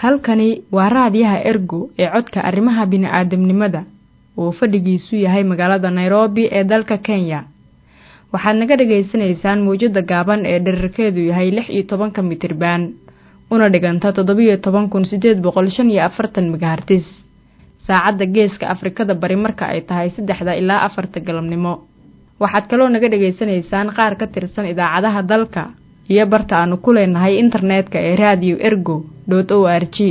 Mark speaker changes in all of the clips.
Speaker 1: halkani waa raadiyaha ergo ee codka arrimaha bini'aadamnimada oo fadhigiisu yahay magaalada nairobi ee dalka kenya waxaad naga dhagaysanaysaan mawjadda gaaban ee dherarkeedu yahay lix iyo tobanka mitriban una dhiganta toddobiyo toban kun sideed boqol shan iyo afartan megahartis saacadda geeska afrikada bari marka ay tahay saddexda ilaa afarta galabnimo waxaad kaloo naga dhagaysanaysaan qaar ka tirsan idaacadaha dalka iyo barta aanu ku leenahay internetka ee radio ergo dot o r g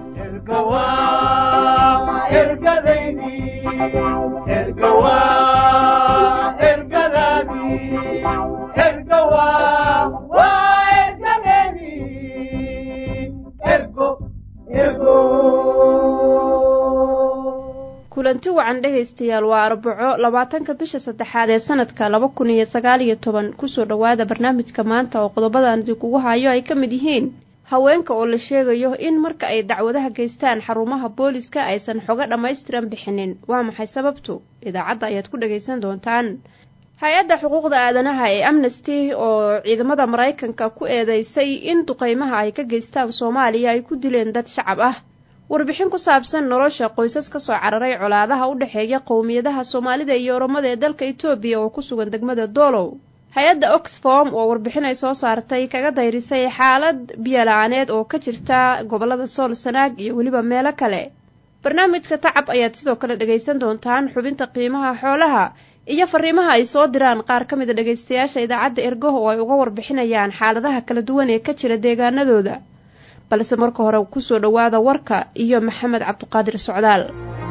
Speaker 2: kulanti wacan dhegaystayaal waa arbaco labaatanka bisha saddexaad ee sanadka laba kun iyo sagaal iyo toban kusoo dhowaada barnaamijka maanta oo qodobadan idinkugu hayo ay ka mid yihiin haweenka oo la sheegayo in marka ay dacwadaha geystaan xarumaha booliska aysan xogo dhammaystiran bixinin waa maxay sababtu idaacadda ayaad ku dhagaysan doontaan hay-adda xuquuqda aadanaha ee amnesty oo ciidamada maraykanka ku eedeysay in duqeymaha ay ka geystaan soomaaliya ay ku dileen dad shacab ah warbixin ku saabsan nolosha qoysas ka soo cararay colaadaha u dhexeeya qowmiyadaha soomaalida iyo oromada ee dalka etoobiya oo ku sugan degmada doolow hay-adda oxfom oo warbixin ay soo saartay kaga dayrisay xaalad biyola-aaneed oo ka jirta gobolada sool sanaag iyo weliba meelo kale barnaamijka tacab ayaad sidoo kale dhagaysan doontaan xubinta qiimaha xoolaha iyo fariimaha ay soo diraan qaar ka mida dhagaystayaasha idaacadda ergoh oo ay uga warbixinayaan xaaladaha kala duwan ee ka jira deegaanadooda balse marka hore kusoo dhowaada warka iyo maxamed cabdiqaadir socdaal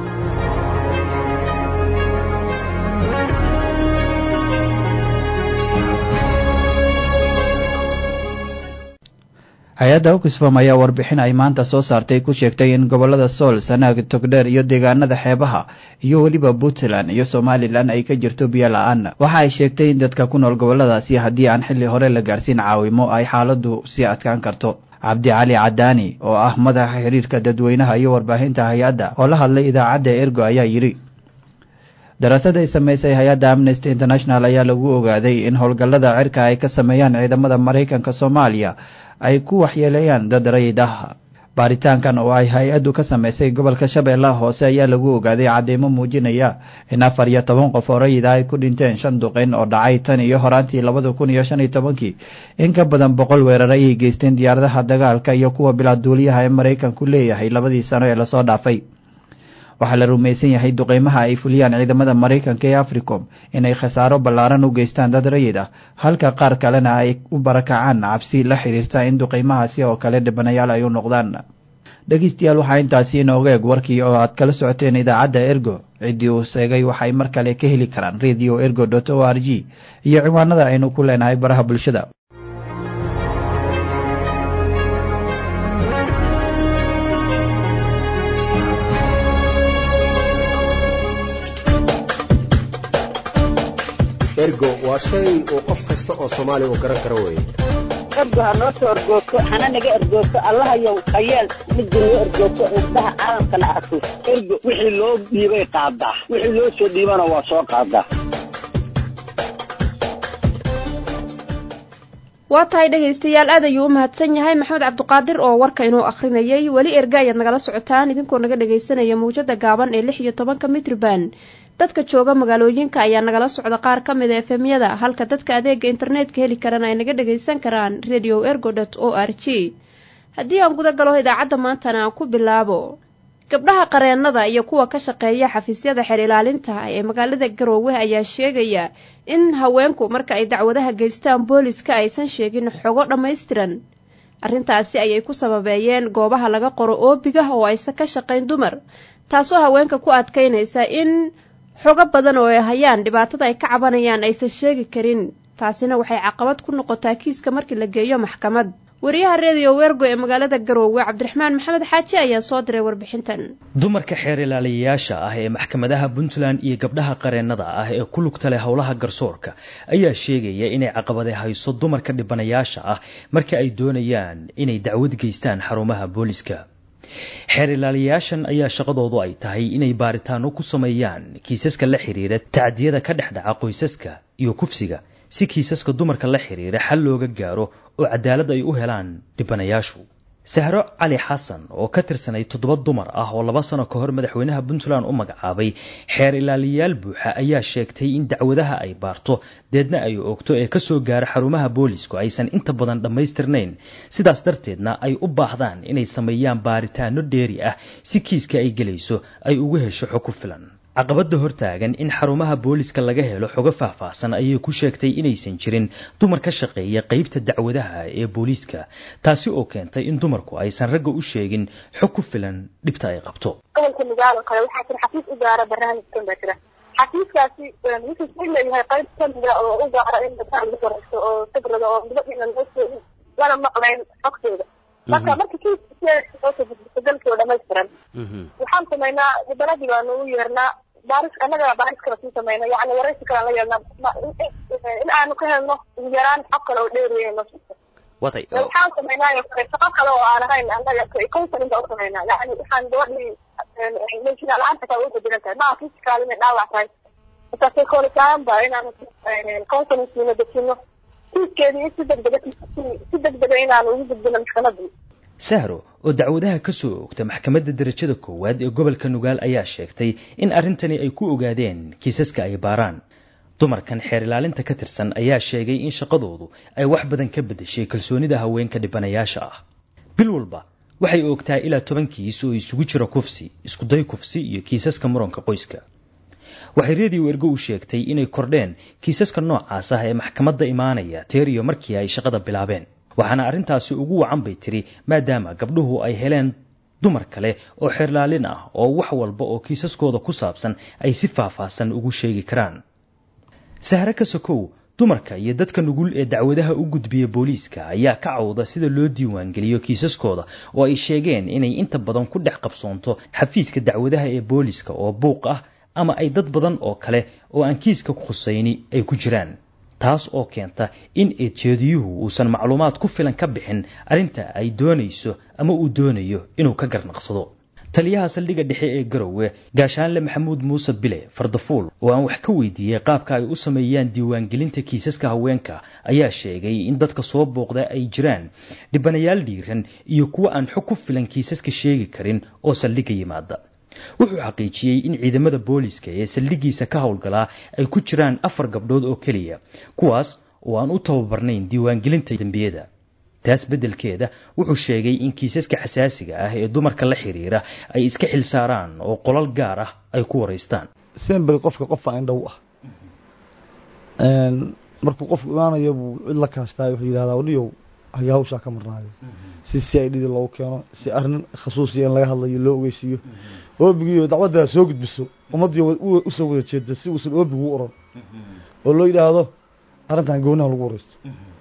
Speaker 3: hay-adda oxfam ayaa warbixin ay maanta soo saartay ku sheegtay in gobolada sool sanaag togdheer iyo deegaanada xeebaha iyo weliba puntland iyo somalilan ay ka jirto biyo la-aan waxa ay sheegtay in dadka ku nool goboladaasi haddii aan xilli hore la gaarsiin caawimo ay xaaladdu sii adkaan karto cabdi cali cadaani oo ah madaxa xiriirka dadweynaha iyo warbaahinta hay-adda oo la hadlay idaacadda ergo ayaa yidhi daraasad ay samaysay hay-adda amnesty international ayaa lagu ogaaday in howlgallada cirka ay ka sameeyaan ciidamada maraykanka soomaaliya ay ku waxyeeleeyaan dad rayid ah baaritaankan oo ay hay-addu ka samaysay gobolka shabeellaha hoose ayaa lagu ogaaday cadeymo muujinaya in afar iyo toban qof oo rayid ah ay ku dhinteen shan duqeyn oo dhacay tan iyo horaantii labada kun iyo shan iyo tobankii in ka badan boqol weerar ayay geysteen diyaaradaha dagaalka iyo kuwa bilaaduuliyaha ee maraykanku leeyahay labadii sano ee lasoo dhaafay waxaa la rumaysan yahay duqeymaha ay fuliyaan ciidamada maraykanka ee africom inay khasaaro ballaaran u geystaan dad rayid ah halka qaar kalena ay u barakacaan cabsi la xiriirta in duqeymahaasi oo kale dhibanayaal ay u noqdaan dhegeystayaal waxaa intaasi inooga eg warkii oo aad kala socoteen idaacadda ergo ciddii uu sheegay waxay mar kale ka heli karaan radio ergo dot o r g iyo ciwaanada aynu ku leenahay baraha bulshada
Speaker 4: ergo waa shay uu qof kasta oo soomaaliya uu garan karo weeye
Speaker 5: ergo ha noo soo ergoogto hana naga ergoogto allahayow hayeel midda noo ergoogto indhaha caalamkana arko ergo wixii loo dhiibay qaadaa wixii loo soo dhiibana waa soo qaadaa
Speaker 2: waa tahay dhegaystayaal aad ayuu u mahadsan yahay maxamed cabdiqaadir oo warka inuu akhrinayay weli erga ayaad nagala socotaan idinkoo naga dhagaysanaya mawjada gaaban ee lix iyo tobanka mitrban dadka jooga magaalooyinka ayaa nagala socda qaar ka mid a efemyada halka dadka adeega internetka heli karana ay naga dhagaysan karaan radio ergo dot o r g haddii aan guda galo idaacadda maantana aan ku bilaabo gabdhaha qareennada iyo kuwa ka shaqeeya xafiisyada xeer ilaalinta ee magaalada garoowe ayaa sheegaya in haweenku marka ay dacwadaha geystaan booliska aysan sheegin xogo dhammaystiran arrintaasi ayay ku sababeeyeen goobaha laga qoro oobiga oo aysan ka shaqayn dumar taasoo haweenka ku adkaynaysa in xogo badan oo ay hayaan dhibaatada ay ka cabanayaan aysan sheegi karin taasina waxay caqabad ku noqotaa kiiska markii la geeyo maxkamad wariyaha redio wergo ee magaalada garoowe cabdiraxmaan maxamed xaaji ayaa soo diray warbixintan
Speaker 6: dumarka xeer ilaaliyayaasha ah ee maxkamadaha puntland iyo gabdhaha qareennada ah ee ku lugta leh howlaha garsoorka ayaa sheegaya inay caqabade hayso dumarka dhibanayaasha ah marka ay doonayaan inay dacwad geystaan xarumaha booliska xeer ilaaliyayaashan ayaa shaqadoodu ay tahay inay baaritaano ku sameeyaan kiisaska la xiriira tacdiyada ka dhex dhaca qoysaska iyo kufsiga si kiisaska dumarka la xiriira xal looga gaaro oo cadaalad ay u helaan dhibanayaashu sahro cali xasan oo ka tirsanay toddoba dumar ah oo laba sano ka hor madaxweynaha puntland u magacaabay xeer ilaaliyayaal buuxa ayaa sheegtay in dacwadaha ay baarto deedna ay oogto ee kasoo gaara xarumaha boolisku aysan inta badan dhammaystirnayn sidaas darteedna ay u baahdaan inay sameeyaan baaritaano dheeri ah si kiiska ay gelayso ay ugu hesho xog ku filan caqabada hortaagan in xarumaha booliska laga helo xogo faahfaahsan ayay ku sheegtay inaysan jirin dumar ka shaqeeya qeybta dacwadaha ee booliiska taasi oo keentay in dumarku aysan ragga u sheegin xog ku filan dhibta ay qabto
Speaker 7: gobolka nugaal oo kale waxaa jira xafiis u gaara barnaamijkan baa jira xafiiskaasi wuxuu sii leeyahay qayb kamida oo u gaara in dadka lagu waraysto oo fikrada oo gabadhiina loo sheegin lana maqlayn xogtooda marka marka kiiska dalkii oo dhamaystiran waxaan samaynaa mudaradii baanu u yeernaa baaris annaga baaris kala sii samayna yani waraysi kalaan la yeelnaa in aanu ka helno ugu yaraan xog kale oo dheeriyeyno
Speaker 8: watay
Speaker 7: waxaan samaynaayo kale shaqo kale oo aan ahayn annaga counseling baa u samaynaa yani waxaan gabadhii meeshina la-aanta kaa uga bedelan tahay maa physical inay dhaawac tahay marka psychology ahaan ba inaanu counseling siino dejino kiiskeedii si degdega si degdega inaanu ugu gudbino maxkamadii
Speaker 6: sahro oo dacwadaha ka soo oogta maxkamadda darajada koowaad ee gobolka nugaal ayaa sheegtay in arrintani ay ku ogaadeen kiisaska ay baaraan dumarkan xeer ilaalinta ka tirsan ayaa sheegay in shaqadoodu ay wax badan ka beddeshay kalsoonida haweenka dhibanayaasha ah bil walba waxay oogtaa ilaa toban kiis oo isugu jira kufsi iskuday kufsi iyo kiisaska muranka qoyska waxay reediyo ergo u sheegtay inay kordheen kiisaska noocaas ah ee maxkamadda imaanaya teer iyo markii ay shaqada bilaabeen waxaana arrintaasi ugu wacan bay tiri maadaama gabdhuhu ay heleen dumar kale oo xeerlaalin ah oo wax walba oo kiisaskooda ku saabsan ay si faahfaahsan ugu sheegi karaan sahre ka sokow dumarka iyo dadka nugul ee dacwadaha u gudbiya booliiska ayaa ka cawda sida loo diiwaangeliyo kiisaskooda oo ay sheegeen inay inta badan ku dhex qabsoonto xafiiska dacwadaha ee booliiska oo buuq ah ama ay dad badan oo kale oo aan kiiska khusayni ay ku jiraan taas oo keenta in eedjeediyuhu uusan macluumaad ku filan ka bixin arrinta ay doonayso ama uu doonayo inuu ka garnaqsado taliyaha saldhigga dhexe ee garowe gaashaanle maxamuud muuse bile fardafuul oo aan wax ka weydiiyey qaabka ay u sameeyaan diiwaangelinta kiisaska haweenka ayaa sheegay in dadka soo booqda ay jiraan dhibanayaal dhiiran iyo kuwa aan xog ku filan kiisaska sheegi karin oo saldhigga yimaada wuxuu xaqiijiyey in ciidamada booliska ee saldhiggiisa ka howlgalaa ay ku jiraan afar gabdhood oo keliya kuwaas oo aan u tababarnayn diiwaangelinta dembiyada taas beddelkeeda wuxuu sheegay in kiisaska xasaasiga ah ee dumarka la xiriira ay iska xilsaaraan oo qolal gaar ah ay ku waraystaan
Speaker 9: sembel qofka qofa indhow ah markuu qofku imaanayo buu cid la kaashtaay wuxuu yidhahdaa waliyow haga hawshaa ka marnaayo si si i dhidi loogu keeno si arrin khasuusiya in laga hadlayo loo ogeysiiyo oobigiiyo dacwaddaa soo gudbiso ummaddii usoo wada jeeda si uusan oobigu u oran oo loo yidhaahdo arrintan goonaha lagu wareysto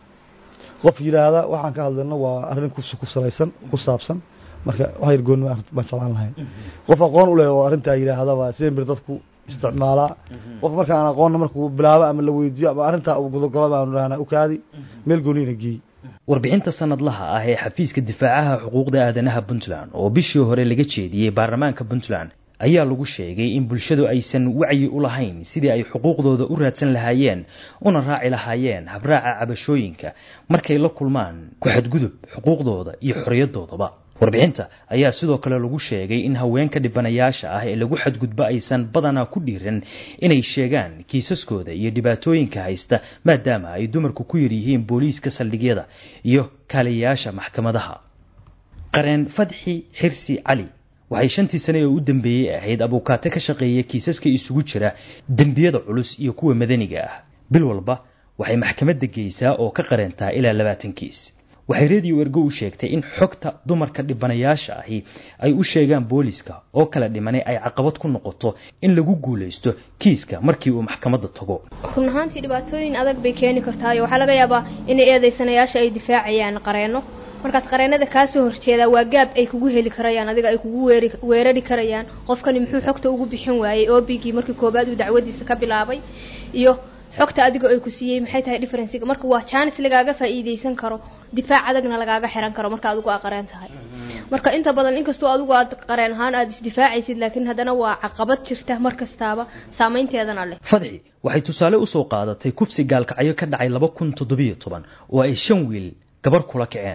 Speaker 9: qof yidhaahda waxaan ka hadlayno waa arrin ku salaysan ku saabsan marka wax yar gooni baan jeclaan lahayn qof aqoon u leh oo arrintaa yidhaahda waa sembir dadku isticmaalaa qof marka aan aqoonna markuu bilaabo ama la weydiiyo ama arrintaa uu gudogalo baanu dhahnaa ukaadi meel gooniyana geey
Speaker 6: warbixinta sanadlaha ah ee xafiiska difaacaha xuquuqda aadanaha puntland oo bishii hore laga jeediyey baarlamaanka puntland ayaa lagu sheegay in bulshadu aysan wacyi u lahayn sidii ay xuquuqdooda u raadsan lahaayeen una raaci lahaayeen habraaca cabashooyinka markay la kulmaan ku xadgudub xuquuqdooda iyo xorriyadoodaba warbixinta ayaa sidoo kale lagu sheegay in haweenka dhibanayaasha ah ee lagu xadgudbo aysan badanaa ku dhiiran inay sheegaan kiisaskooda iyo dhibaatooyinka haysta maadaama ay dumarku ku yar yihiin booliiska saldhigyada iyo kaaliyayaasha maxkamadaha qareen fadxi xirsi cali waxay shantii sane ee u dambeeyey ahayd abuukaate ka shaqeeya kiisaska isugu jira dembiyada culus iyo kuwa madaniga ah bil walba waxay maxkamadda geysaa oo ka qareentaa ilaa labaatan kiis waxay reediyo ergo u sheegtay in xogta dumarka dhibanayaasha ahi ay u sheegaan booliska oo kala dhimanay ay caqabad ku noqoto in lagu guulaysto kiiska markii uu maxkamadda tago
Speaker 10: run ahaantii dhibaatooyin adag bay keeni kartaayo waxaa laga yaabaa inay eedeysanayaasha ay difaacayaan qareenno markaas qareenada kaasoo horjeedaa waa gaab ay kugu heli karayaan adiga ay kugu weeri weerari karayaan qofkani muxuu xogta ugu bixin waayey obigii markii koobaad uu dacwadiisa ka bilaabay iyo xogta adiga ay ku siiyey maxay tahay differencega marka waa jaanis lagaaga faa'iideysan karo difaac adagna lagaaga xiran karo marka adigu aa qareen tahay marka inta badan inkastoo adigu aad qareen ahaan aada isdifaacaysid laakiin haddana waa caqabad jirta mar kastaaba saameynteedana leh
Speaker 6: fadxi waxay tusaale usoo qaadatay kufsi gaalkacyo ka dhacay laba kun toddobiyo toban oo ay shan wiil gabar kula kaceen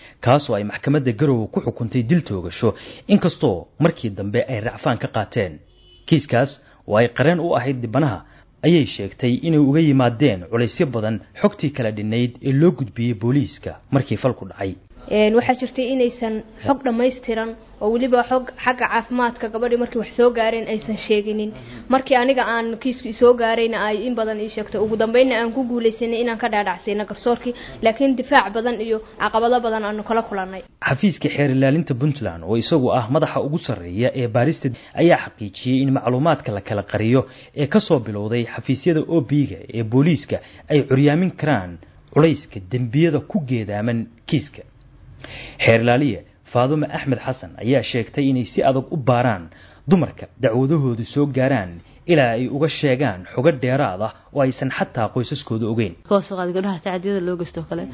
Speaker 6: kaasoo ay maxkamadda garowe ku xukuntay dil toogasho inkastoo markii dambe ay racfaan ka qaateen kiiskaas oo ay qareen u ahayd dhibanaha ayay sheegtay inay uga yimaadeen culaysyo badan xogtii kala dhinayd ee loo gudbiyey booliiska markii falku dhacay
Speaker 10: waxaa jirtay inaysan xog dhammaystiran oo weliba xog xagga caafimaadka gabadhii markii wax soo gaareen aysan sheeginin markii aniga aan kiisku isoo gaarayna ay in badan ii sheegtay ugu dambeynna aan ku guulaysanay inaan ka dhaadhacsayna garsoorkii laakiin difaac badan iyo caqabado badan aanu kala kulannay
Speaker 6: xafiiska xeer ilaalinta puntland oo isagu ah madaxa ugu sarreeya ee baarista ayaa xaqiijiyey in macluumaadka la kala qariyo ee kasoo bilowday xafiisyada ob-ga ee booliiska ay curyaamin karaan culayska dembiyada ku geedaaman kiiska xeer ilaaliye faadume axmed xasan ayaa sheegtay inay si adag u baaraan dumarka dacwadahoodu soo gaaraan ilaa ay uga sheegaan xogo dheeraad ah oo aysan xataa qoysaskooda ogeyn
Speaker 8: koosoqaad gabdhaha tacadiyada loo geysto kale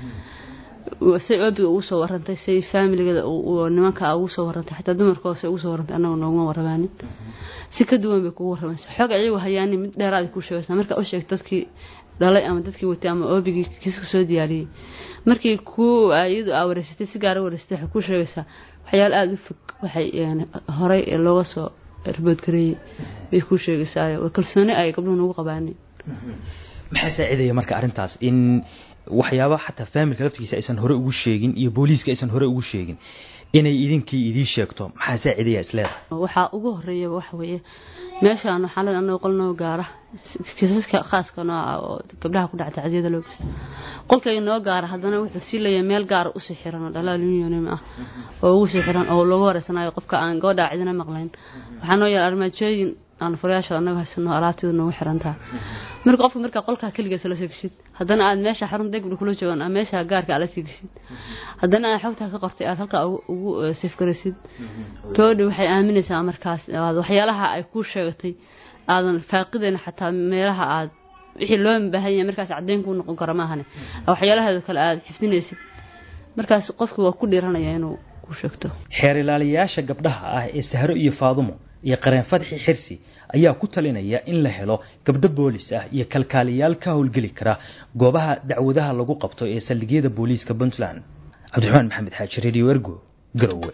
Speaker 8: say obiga ugu soo warantay say faamiligada nimanka ugu soo warantay xataa dumarka hoose ugu soo warantay annaga nooguma warramaanin si ka duwan bay kugu warramaysa xog ayagu hayaani mid dheeraad ku sheegaysa marka u sheeg dadkii dhalay ama dadkii watay ama oobigii kiiska soo diyaariyey markii ku iyadu aa wareysatay si gaara wareysatay waxay ku sheegaysaa waxyaalo aada u fog waxay horey looga soo riboodgareeyey bay ku sheegaysaa kalsooni ay gabdhuhu nagu qabaanin
Speaker 6: maxaa saacidaya marka arrintaas in waxyaaba xataa faamilka laftigiisa aysan hore ugu sheegin iyo booliiska aysan hore ugu sheegin inay idinkii idii sheegto maxaa saacidaya isleedahay
Speaker 8: waxaa ugu horeeya waxa weeye meeshaan xaalad annaga qol noo gaara kiisaska khaaska noo ah oo gabdhaha ku dhaca tacdiyada loo geysta qolkayga noo gaara haddana wuxuu sii leeyahay meel gaara usii xiran oo dhalaal unionim ah oo ugu sii xiran oo loogu horeysanayo qofka aan gabadhaa cidina maqlayn waxaa noo yaala armaajooyin aan furayaasha annaga haysano alaabteeda noogu xirantaha marka qofka markaa qolkaa keligeesa la soo geshid haddana aad meesha xarunta degbi kula joogan aad meesha gaarka aad la sii geshid haddana aad xogtaa ka qortay aad halkaa ugu safgaraysid gabadhi waxay aaminaysaa markaas waxyaalaha ay ku sheegatay aadan faaqidayn xataa meelaha aad wixii loo baahan yahay markaas caddeyn kuu noqon karo maahane waxyaalaheeda kale aad xifdinaysid markaas qofki waa ku dhiiranaya inuu ku sheegto
Speaker 6: xeer ilaaliyayaasha gabdhaha ah ee sahro iyo faadumo iyo qareen fadxi xirsi ayaa ku talinaya in la helo gabdho boolis ah iyo kalkaaliyaal ka howlgeli kara goobaha dacwadaha lagu qabto ee saldhigyada booliiska puntland cabdiraxmaan maxamed xaaji radio ergo garowe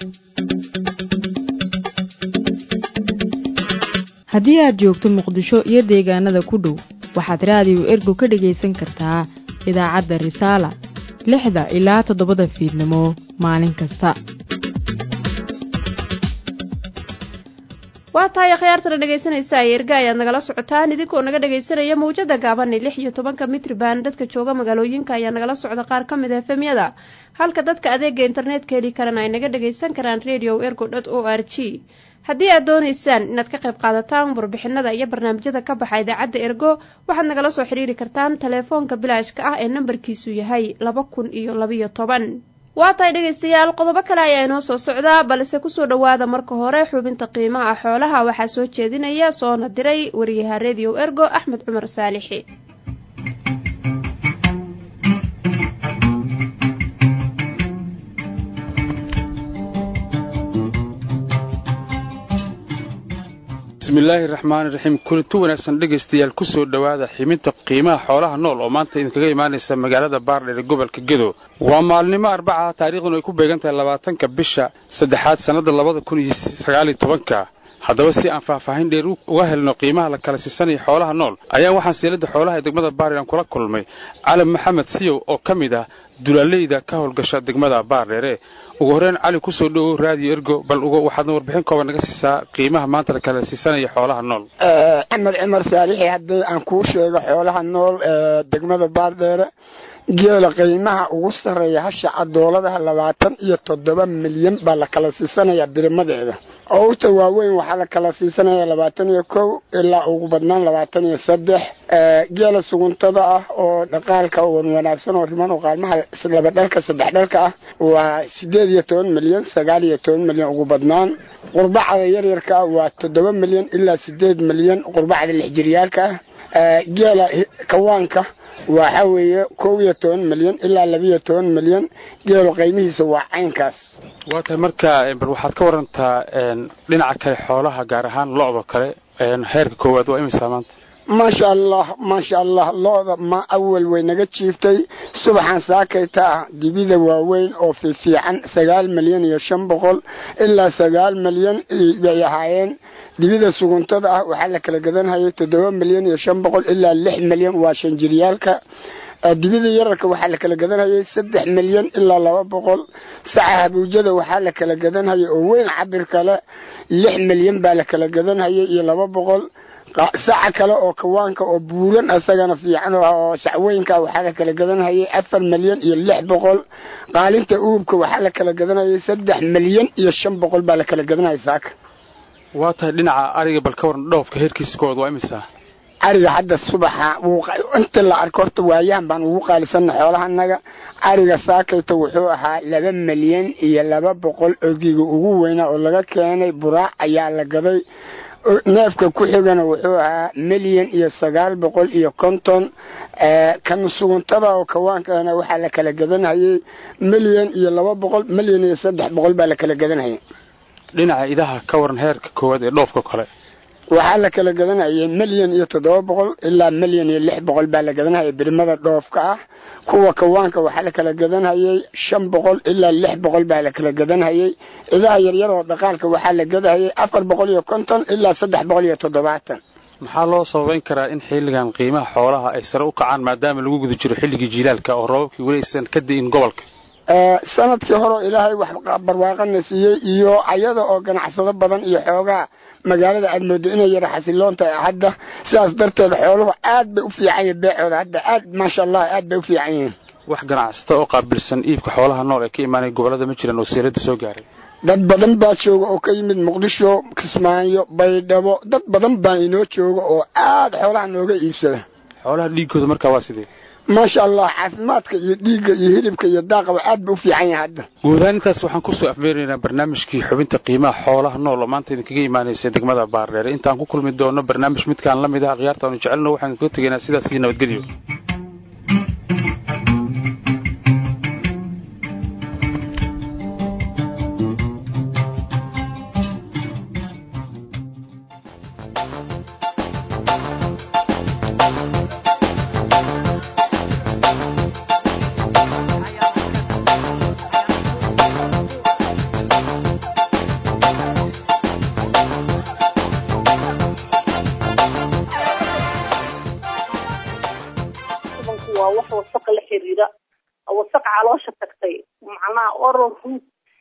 Speaker 1: haddii aad joogto muqdisho iyo deegaanada ku dhow waxaad raadiyo ergo ka dhagaysan kartaa idaacadda risaala lixda ilaa toddobada fiidnimo maalin kasta
Speaker 2: waa tahay akhyaartana dhegaysanaysa ayerga ayaad nagala socotaan idinkoo naga dhagaysanaya mawjada gaabani lix iyo tobanka mitriban dadka jooga magaalooyinka ayaa nagala socda qaar ka mid a efemyada halka dadka adeega internetka heli karana ay naga dhagaysan karaan radio ergo dot o r g haddii aad doonaysaan inaad ka qayb qaadataan warbixinada iyo barnaamijyada ka baxa idaacadda ergo waxaad nagala soo xidhiiri kartaan telefoonka bilaashka ah ee nambarkiisu yahay laba kun iyo labiyo toban waa tahay dhegaystayaal qodobo kale ayaa inoo soo socdaa balse kusoo dhowaada marka hore xubinta qiimaha xoolaha waxaa soo jeedinaya soona diray wariyaha radio ergo axmed cumar saalixi
Speaker 11: bismillaahi raxmaani raxiim kulanti wanaagsan dhegaystayaal kusoo dhowaada ximinta qiimaha xoolaha nool oo maanta idinkaga imaanaysa magaalada baardheer ee gobolka gedo waa maalnimo arbaca taariikhduna ay ku beegan tahay labaatanka bisha saddexaad sannada labada kun iyo sagaaliyo tobanka haddaba si aan faahfaahin dheer uga helno qiimaha la kala siisanaya xoolaha nool ayaa waxaan siilada xoolaha ee degmada baardheer kula kulmay calam maxamed siyow oo ka mid ah dulaaleyda ka howlgasha degmada baardheere ugu horreyn cali kusoo dhowow raadiyo ergo bal waxaadna warbixin kooban naga siisaa qiimaha maanta la kala siisanaya xoolaha nool
Speaker 12: axmed cumar saalixi haddii aan kuu sheego xoolaha nool ee degmada baardheere geela qiimaha ugu sarreeya hasha cadooladaha labaatan iyo toddoba milyan baa la kala siisanayaa birimadeeda owrta waaweyn waxaa la kala siisanaya labaatan iyo kow ilaa ugu badnaan labaatan iyo saddex geela suguntada ah oo dhaqaalka wan wanaagsan oo riman oo qaalmaha laba dhalka saddex dhalka ah waa sideed iyo toban milyan sagaal iyo toban milyan ugu badnaan qurbacda yaryarka ah waa toddoba milyan ilaa sideed milyan qurbacda lixjiryaalka ah geela kawaanka waxa weeye kow iyo toban milyan ilaa labiiyo toban milyan geelo qiimihiisa waa caynkaas
Speaker 11: waa tahay marka bal waxaad ka warantaa dhinaca kale xoolaha gaar ahaan lo-do kale heerka koowaad waa imisa maanta
Speaker 12: maasha allah maasha allah looda ma awal way naga jiiftay subaxan saakayta ah dibida waaweyn oo fiifiican sagaal milyan iyo shan boqol ilaa sagaal milyan bay ahaayeen dibida suguntada ah waxaa la kala gadanhayay toddoba milyan iyo shan boqol ilaa lix milyan waa shanjiryaalka dibida yararka waxaa la kala gadanhayay saddex milyan ilaa laba boqol saca habuujada waxaa la kala gadanhayay oo weyn cabir kale lix milyan baa la kala gadanhayay iyo laba boqol saca kale oo kawaanka oo buuran isagana fiican oo sacweynka waxaa la kala gadanhayay afar milyan iyo lix boqol qaalinta uubka waxaa la kala gadanhayay saddex milyan iyo shan boqol baa la kala gadanhayay saaka
Speaker 11: waa tahay dhinaca ariga bal ka waran dhoofka heerkiiskooda waa imisa
Speaker 12: ariga hadda subaxa inta la arko horta waayahan baan ugu qaalisana xoolahanaga ariga saakayta wuxuu ahaa laba milyan iyo laba boqol ogiga ugu weynaa oo laga keenay buraac ayaa la gaday neefka ku xigana wuxuu ahaa milyan iyo sagaal boqol iyo konton kan suguntada oo kawaankaana waxaa la kala gadanhayay milyan iyo laba boqol milyan iyo saddex boqol baa la kala gadanhayay
Speaker 11: dhinaca idaha ka waran heerka koowaad ee dhoofka kale
Speaker 12: waxaa la kala gadanhayay milyan iyo toddoba boqol ilaa milyan iyo lix boqol baa la gadanhayay birimada dhoofka ah kuwa kawaanka waxaa la kala gadanhayay shan boqol ilaa lix boqol baa la kala gadanhayay idaha yaryar oo dhaqaalka waxaa la gadahayay afar boqol iyo konton ilaa saddex boqol iyo toddobaatan
Speaker 11: maxaa loo sababeyn karaa in xilligan qiimaha xoolaha ay sare u kacaan maadaama lagu guda jiro xilligii jiilaalka oo roobabkii weli aysan ka di'in gobolka
Speaker 12: sanadkii hore ilaahay wax barwaaqana siiyey iyo ayada oo ganacsado badan iyo xoogaa magaalada aad moodo inay yara xasiloon tahay hadda sidaas darteed xooluhu aad bay u fiican yihin beecooda hadda aad maasha allah aad bay u fiican yihiin
Speaker 11: wax ganacsato oo qaabilsan iibka xoolaha nool ee ka imaanaya gobolada ma jiraan oo seelada soo gaaray
Speaker 12: dad badan baa jooga oo ka yimid muqdisho kismaayo baydhabo dad badan baa inoo jooga oo aad xoolaha nooga iibsada
Speaker 11: xoolaha dhiigooda markaa waa sidee
Speaker 12: maasha allah caafimaadka iyo dhiigga iyo hilibka iyo daaqaba aad ba u fiican yahay hadda
Speaker 11: guud ahaan intaas waxaan kusoo afmeeraynaa barnaamijkii xubinta qiimaha xoolaha nool oo maanta idinkaga imaanaysa degmada baardheere intaan ku kulmi doono barnaamij midkaan la mid ah akhyaartaanu jecelno waxaan idinkaga tegaynaa sidaas iyo nabadgelyo
Speaker 13: waa wax wasaqa la xiriira wasaq caloosha tagtay macnaha oral root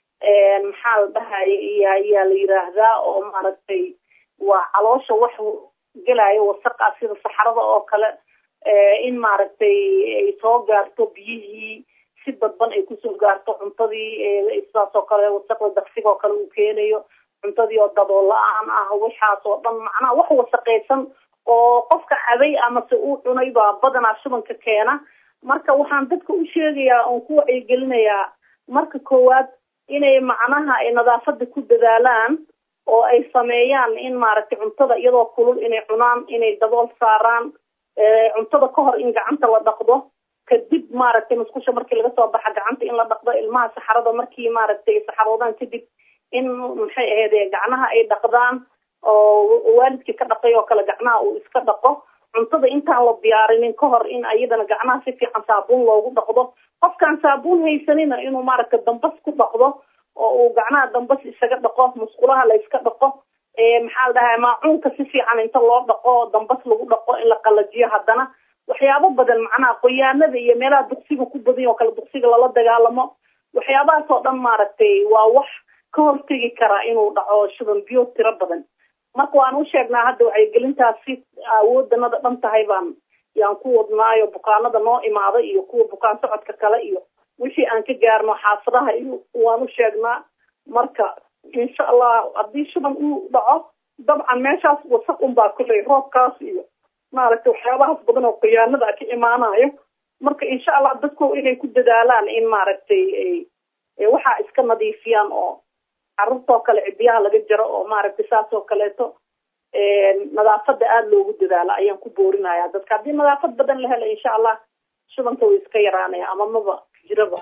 Speaker 13: maxaa la dhahaya iyo ayaa la yiraahdaa oo maaragtay waa caloosha wax gelaya wasaqa sida saxarada oo kale in maaragtay ay soo gaarto biyihii si badban ay kusoo gaarto cuntadii sidaas oo kale wasaqda daqsiga oo kale uu keenayo cuntadii oo dabool la-aan ah waxaas oo dhan macnaha wax wasaqaysan oo qofka cabay amase uu cunay baa badanaa shubanka keena marka waxaan dadka u sheegayaa oon ku wacyigelinayaa marka koowaad inay macnaha ay nadaafada ku dadaalaan oo ay sameeyaan in maaragtay cuntada iyadoo kulul inay cunaan inay dabool saaraan cuntada ka hor in gacanta la dhaqdo kadib maaragtay musqusha markii laga soo baxa gacanta in la dhaqdo ilmaha saxarada markii maaragtay saxaroodaan kadib in maxay ahayd gacnaha ay dhaqdaan oo waalidkii ka dhaqay oo kale gacnaha uu iska dhaqo cuntada intaan la diyaarinin ka hor in ayadana gacnaha si fiican saabuun loogu dhaqdo qofkaan saabuun haysanina inuu maaragta dambas ku dhaqdo oo uu gacnaha dambas isaga dhaqo musqulaha la iska dhaqo maxaa la dhahaa maacuunka si fiican inta loo dhaqo dambas lagu dhaqo in la qalajiyo haddana waxyaabo badan macnaha qoyaanada iyo meelaha duqsiga ku badan oo kale duqsiga lala dagaalamo waxyaabahaas oo dhan maaragtay waa wax ka hortegi karaa inuu dhaco shuban biyo tiro badan marka waan u sheegnaa hadda wacyigelintaas si awoodanada dhan tahay baan yaan ku wadnaayo bukaanada noo imaada iyo kuwa bukaan socodka kale iyo wixii aan ka gaarno xaafadaha iyo waan u sheegnaa marka insha allah haddii shuban uu dhaco dabcan meeshaas wasaq unbaa kuley roobkaas iyo maaragtay waxyaabahaas badan oo khiyaanada ka imaanayo marka insha allah dadku inay ku dadaalaan in maaragtay waxaa iska nadiifiyaan oo carruurtoo kale cidiyaha laga jaro oo maaragtay saas oo kaleeto nadaafada aada loogu dadaalo ayaan ku boorinaya dadka haddii nadaafad badan la helo insha allah shubanka way iska yaraanaya ama maba jiraba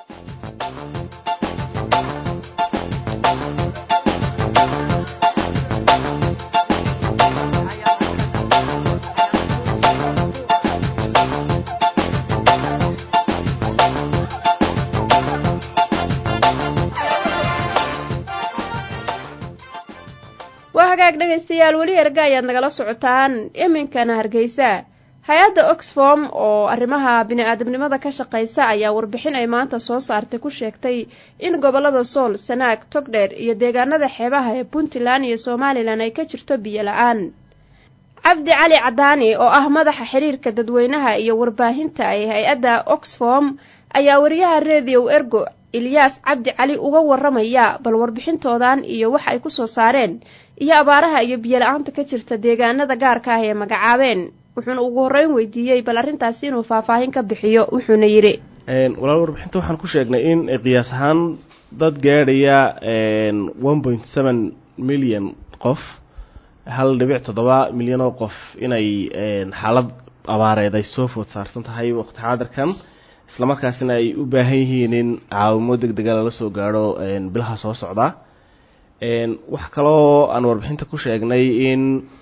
Speaker 2: dhegaystayaal weli erga ayaad nagala socotaan iminkana hargeysa hay-adda oxfom oo arrimaha bini-aadamnimada ka shaqeysa ayaa warbixin ay maanta soo saartay ku sheegtay in gobolada sool sanaag togdheer iyo deegaanada xeebaha ee puntland iyo somalilan ay ka jirto biyo la-aan cabdi cali cadaani oo ah madaxa xiriirka dadweynaha iyo warbaahinta ee hay-adda oxfom ayaa wariyaha redio ergo ilyaas cabdi cali uga waramaya bal warbixintoodan iyo waxa ay kusoo saareen iyo abaaraha iyo biyo la-aanta ka jirta deegaanada gaarka ah ee magacaabeen wuxuuna ugu horreyn weydiiyey bal arrintaasi inuu faahfaahin ka bixiyo wuxuuna yidhi
Speaker 14: walaal warbixinta waxaan ku sheegnay in qiyaas ahaan dad gaadhaya one point seven milyan qof hal dhibic toddoba milyan oo qof inay xaalad abaareed ay soo food saarsan tahay waqti xaadirkan islamarkaasina ay u baahan yihiin in caawimo deg dega lala soo gaadho bilaha soo socda wax kaloo aan warbixinta ku sheegnay in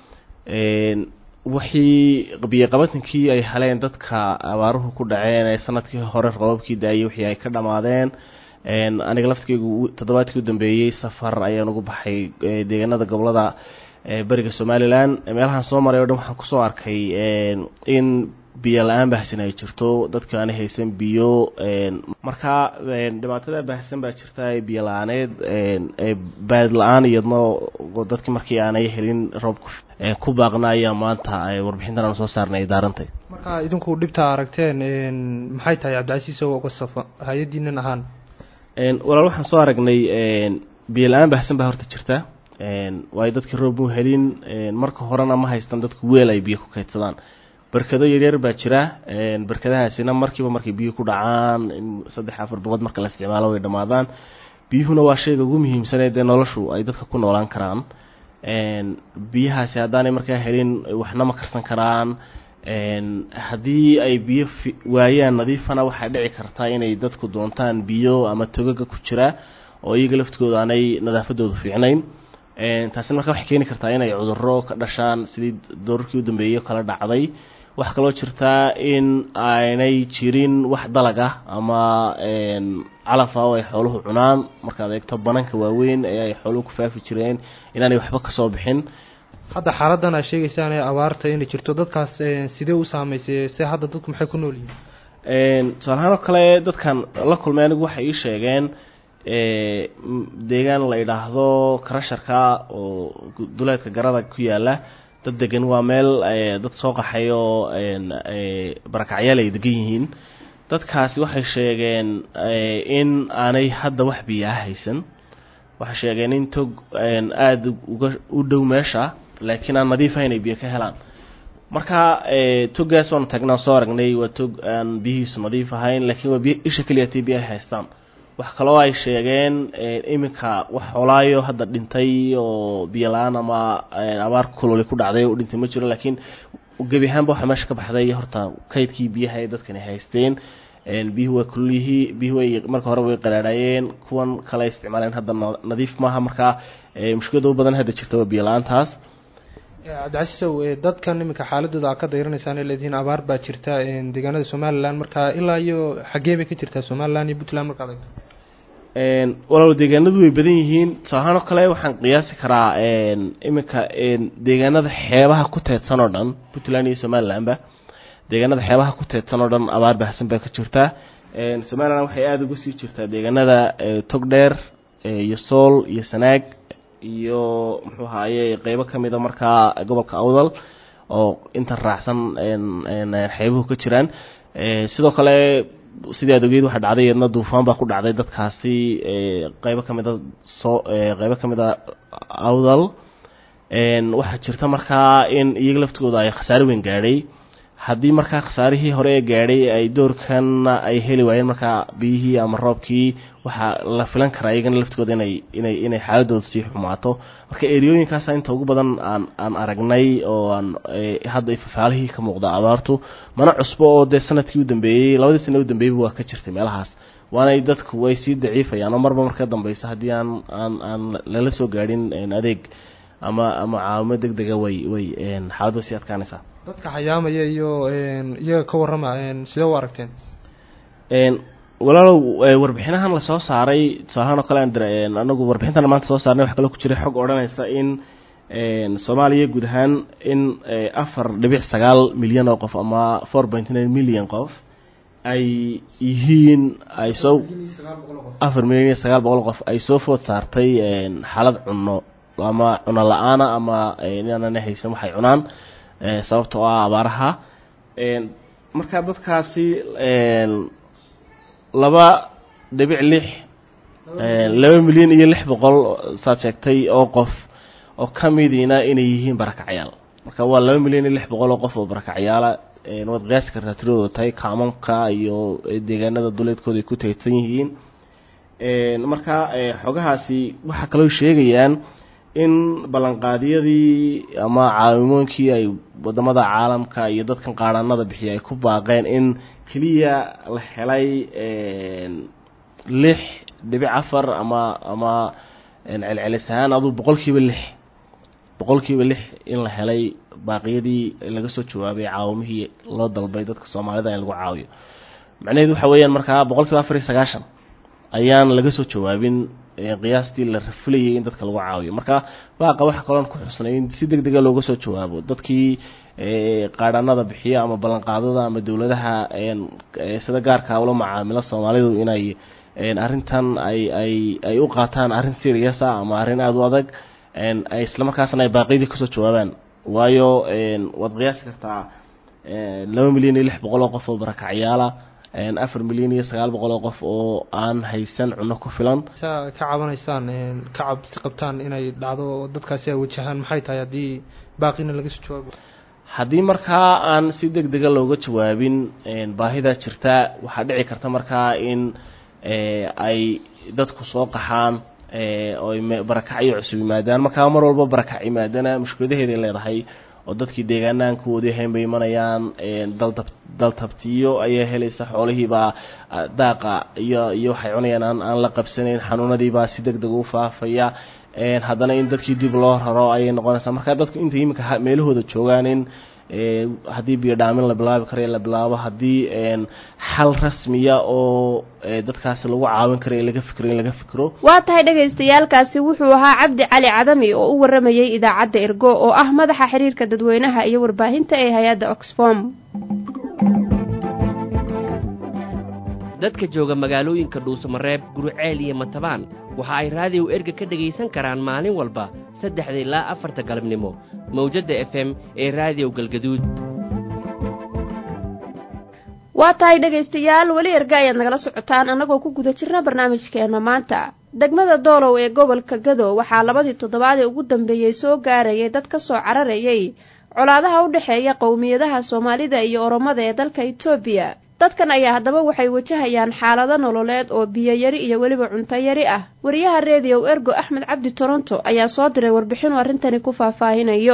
Speaker 14: wixii biyoqabatankii ay heleen dadka abaaruhu ku dhaceen ee sanadkii hore robabkii daayay wixii ay ka dhammaadeen aniga laftigeygu toddobaadkii u dambeeyey safar ayaan ugu baxay deegaanada gobolada beriga somalilan meelahaan soo maray o dhan waxaan kusoo arkay in biyo la-aan baahsan ay jirto dadka aanay haysan biyo markaa dhibaatada baahsan baa jirta biyo la-aaneed baad la-aan iyadna dadki markii aanay helin roobka ku baaqna ayaa maanta warbixintan aan soo saarnay ay daarantay
Speaker 15: marka idinku dhibta aragteen maxay tahay cabdicasiis oo uga safa hay-adiinan ahaan
Speaker 14: walaal waxaan soo aragnay biyo la-aan baahsan baa horta jirta waayo dadkii roob mu helin marka horena ma haystan dadku weel ay biyo ku kaydsadaan barkado yaryar baa jira barkadahaasina markiiba markay biyo ku dhacaan saddex afar boqod marka la isticmaalo way dhammaadaan biyuhuna waa shayga ugu muhiimsanee dee noloshu ay dadka ku noolaan karaan biyahaasi haddaanay markaa helin waxna ma karsan karaan haddii ay biyo waayaan nadiifana waxay dhici kartaa inay dadku doontaan biyo ama togaga ku jira oo iyaga laftigooda aanay nadaafadoodu fiicnayn taasina markaa waxay keeni kartaa inay cudurro ka dhashaan sidii doorarkii u dambeeyey kala dhacday waxaa kaloo jirtaa in aanay jirin wax dalag ah ama calafa oo ay xooluhu cunaan markaad eegto bananka waaweyn ee ay xooluhu ku faafi jireen inaanay waxba kasoo bixin
Speaker 15: hadda xaaladan aad sheegaysaan ee abaarta inay jirto dadkaas sidee u saameysay se hadda dadku maxay ku nool
Speaker 14: yihiin tusaalahaan oo kale dadkan la kulmay anigu waxay ii sheegeen deegaan la idhaahdo karasharka oo duleedka garada ku yaala dad degan waa meel dad soo qaxay oo barakacyaal ay degan yihiin dadkaasi waxay sheegeen in aanay hadda wax biyaa haysan waxay sheegeen in tog aada uga u dhow meesha laakiin aan nadiif ahayn ay biyo ka helaan marka toggaas waanu tagnaa soo aragnay waa tog aan biyihiisu nadiif ahayn laakiin waa biy isha keliya tay biyaha haystaan wax kaloo ay sheegeen iminka wax xoolaayo hadda dhintay oo biyo la-aan ama abaar kuloli ku dhacday u dhintay ma jiro laakiin gebi ahaanba waxaa meesha ka baxday horta kaydkii biyaha ee dadkani haysteen biyuhu waa kululihii biyuhu way marka hore way qaraadhayeen kuwan kale isticmaaleen hadda nadiif maaha markaa mushkilada u badan hadda jirta waa biyo la-aantaas
Speaker 15: cabdicasiisow dadkan iminka xaaladooda aad ka dayraneysaan ee leedihiin abaar baa jirta deegaanada somalilan marka ilaa iyo xaggee bay ka jirtaa somalilan iyo puntland markaad eegto
Speaker 14: walaal deegaanadu way badan yihiin tusaalahaan oo kale waxaan qiyaasi karaa iminka deegaanada xeebaha ku teedsan oo dhan puntland iyo somalilanba deegaanada xeebaha ku teedsan oo dhan abaar baahsan baa ka jirta somalilan waxay aada uga sii jirtaa deegaanada togdheer iyo sool iyo sanaag iyo muxuu ahaaye qeybo kamida markaa gobolka awdal oo inta raacsan xeebuhu ka jiraan sidoo kale sidii aad ogeed waxaa dhacday iyadna duufaan baa ku dhacday dadkaasi qeybo kamida soo qeybo kamida awdal waxaa jirta markaa in iyaga laftigooda ay khasaare weyn gaadhay haddii markaa khasaarihii hore ee gaadhay ay doorkana ay heli waayeen markaa biyihii ama roobkii waxaa la filan karaa iyagana laftigooda inay inay inay xaaladooda sii xumaato marka eriyooyinkaasa inta ugu badan aan aan aragnay oo aan hadda fafaalihii ka muuqda abaartu mana cusbo oo dee sanadkii u dambeeyey labadii sana u dambeeyeyba waa ka jirtay meelahaas waanay dadku way sii daciifayaan oo marba marka dambeysa haddii aan aan aan lala soo gaadhin adeeg ama ama caawimo deg dega way way xaaladdu sii adkaanaysaa
Speaker 15: dadka xayaamaya iyo iyaga ka warrama sidee u aragteen
Speaker 14: walaalow warbixinahan lasoo saaray tusaalahaan oo kale aan anagu warbixintan maanta soo saarnay waxa kaloo ku jiray xog odhanaysa in soomaaliya guud ahaan in afar dhibic sagaal milyan oo qof ama four point nine million qof ay yihiin ay soo afar milyan iyo sagaal boqol qof ay soo food saartay xaalad cunno ama cuno la-aana ama inaanana haysan waxay cunaan sababtoo ah abaaraha marka dadkaasi laba dhibic lix laba milyan iyo lix boqol saad sheegtay oo qof oo ka midiina inay yihiin barakacyaal marka waa laba milyan iyo lix boqol oo qof oo barakacyaala waad qiyaasi kartaa tiradooda tahay kaamanka iyo deegaanada duleedkooda ay ku teedsan yihiin marka xogahaasi waxaa kaloo sheegayaan in ballanqaadyadii ama caawimooyinkii ay wadamada caalamka iyo dadkan qaadhaanada bixiya ay ku baaqeen in keliya la helay lix dhibic afar ama ama celcelis ahaan aduu boqolkiiba lix boqolkiiba lix in la helay baaqiyadii laga soo jawaabay caawimihii loo dalbay dadka soomaalida in lagu caawiyo macnaheedu waxa weeyaan markaa boqolkiiba afar iyo sagaashan ayaan laga soo jawaabin qiyaastii la rafulayay in dadka lagu caawiyo marka baaqa waxa kaloon ku xusnay in si deg dega looga soo jawaabo dadkii qaadhaanada bixiya ama ballanqaadada ama dowladaha sida gaarka ula macaamilo soomaalidu inay arrintan ay ay ay u qaataan arrin serious ah ama arrin aada u adag ay islamarkaasna ay baaqiyadii kasoo jawaabaan waayo waad qiyaasi kartaa laba milyan iyo lix boqol oo qof oo barakacyaala afar milyan iyo sagaal boqol oo qof oo aan haysan cunno ku filan
Speaker 15: saa ka cabanaysaan ka cabsi qabtaan inay dhacdo dadkaasi ay wajahaan maxay tahay haddii baaqina laga soo jawaabo
Speaker 14: haddii markaa aan si deg dega looga jawaabin baahida jirta waxaa dhici karta markaa in ay dadku soo qaxaan oo barakacyo cusub yimaadaan markaa mar walba barakac yimaadana mushkiladaheeday leedahay oo dadkii deegaanahan kuwoodii hayn bay imanayaan daltab daltabtiyo ayaa helaysa xoolihiibaa daaqa iyo iyo waxay cunayaan aan aan la qabsanayn xanuunadiibaa si deg deg u faafaya haddana in dadkii dib loo raro ayay noqonaysaa marka dadku inta iminka meelahooda joogaan in haddii biyo dhaamin la bilaabi karayo la bilaabo haddii xal rasmiya oo dadkaasi lagu caawin karayo laga fikro in laga fikro
Speaker 2: waa tahay dhagaystayaalkaasi wuxuu ahaa cabdi cali cadami oo u waramayey idaacadda ergo oo ah madaxa xiriirka dadweynaha iyo warbaahinta ee hay-adda oxfom
Speaker 16: dadka jooga magaalooyinka dhuusamareeb guruceel iyo matabaan waxa ay raadiyow erga ka dhegaysan karaan maalin walba saddexda ilaa afarta galabnimo mawjadda f m ee raadiyow galgaduud
Speaker 2: waa tahay dhegaystayaal weli erga ayaad nagala socotaan annagoo ku guda jirna barnaamijkeena maanta degmada doolow ee gobolka gado waxaa labadii toddobaad ee ugu dambeeyey soo gaarayay dad ka soo cararayay colaadaha u dhexeeya qowmiyadaha soomaalida iyo oromada ee dalka etoobiya dadkan ayaa haddaba waxay wajahayaan xaalado nololeed oo biyo yari iyo weliba cunto yari ah wariyaha reediyow ergo axmed cabdi toronto ayaa soo diray warbixinu arrintani ku faahfaahinayo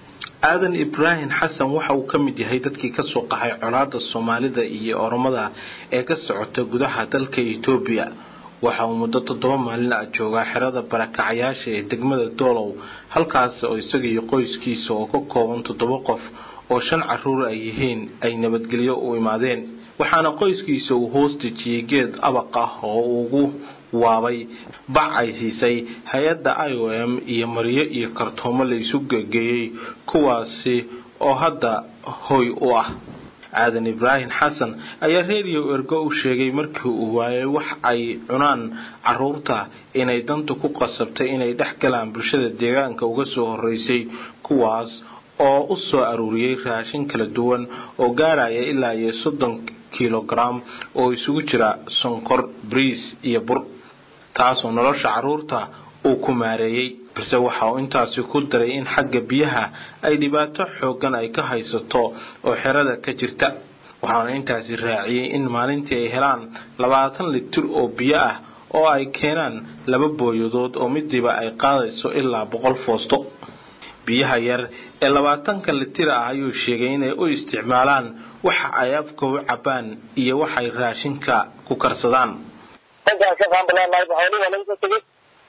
Speaker 17: aadan ibraahim xasan waxa uu ka mid yahay dadkii kasoo qaxay colaada soomaalida iyo oromada ee ka socota gudaha dalka etoobiya waxa uu muddo toddoba maalin ah joogaa xerada barakacyaasha ee degmada doolow halkaas oo isaga iyo qoyskiisa oo ka kooban toddoba qof oo shan caruur ay yihiin ay nabadgelyo u imaadeen waxaana qoyskiisa uu hoos dejiyey geed abaq ah oo ugu waabay bac ay siisay hay-adda i o m iyo maryo iyo kartoomo la isu gegeeyey kuwaasi oo hadda hoy u ah aadan ibraahim xasan ayaa reediyo ergo u sheegay markii uu waayay wax ay cunaan caruurta inay danta ku qasabtay inay dhex galaan bulshada deegaanka uga soo horeysay kuwaas oo u soo aruuriyey raashin kala duwan oo gaaraya ilaa iyo soddon kilogram oo isugu jira sonkor briis iyo bur taasoo nolosha caruurta uu ku maareeyey balse waxa uu intaasi ku daray in xagga biyaha ay dhibaato xoogan ay ka haysato oo xerada ka jirta waxaana intaasi raaciyey in maalintii ay helaan labaatan litir oo biyo ah oo ay keenaan laba booyadood oo midiiba ay qaadayso ilaa boqol foosto biyaha yar ee labaatanka litir ah ayuu sheegay inay u isticmaalaan waxa ay afka u cabaan iyo waxay raashinka ku karsadaan
Speaker 18: dankaan ka qaanbaleenahay xoolihii waa lagu soo tegey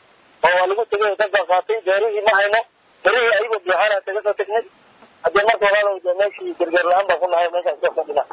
Speaker 18: oo waa lagu tegay dankaan qaatay beerihii ma hayno berihii ayagoo biixaana kaga soo tegnay haddii marka walaalow dee meeshii gargaar la-aan baan ku nahay meeshaan soo fadhina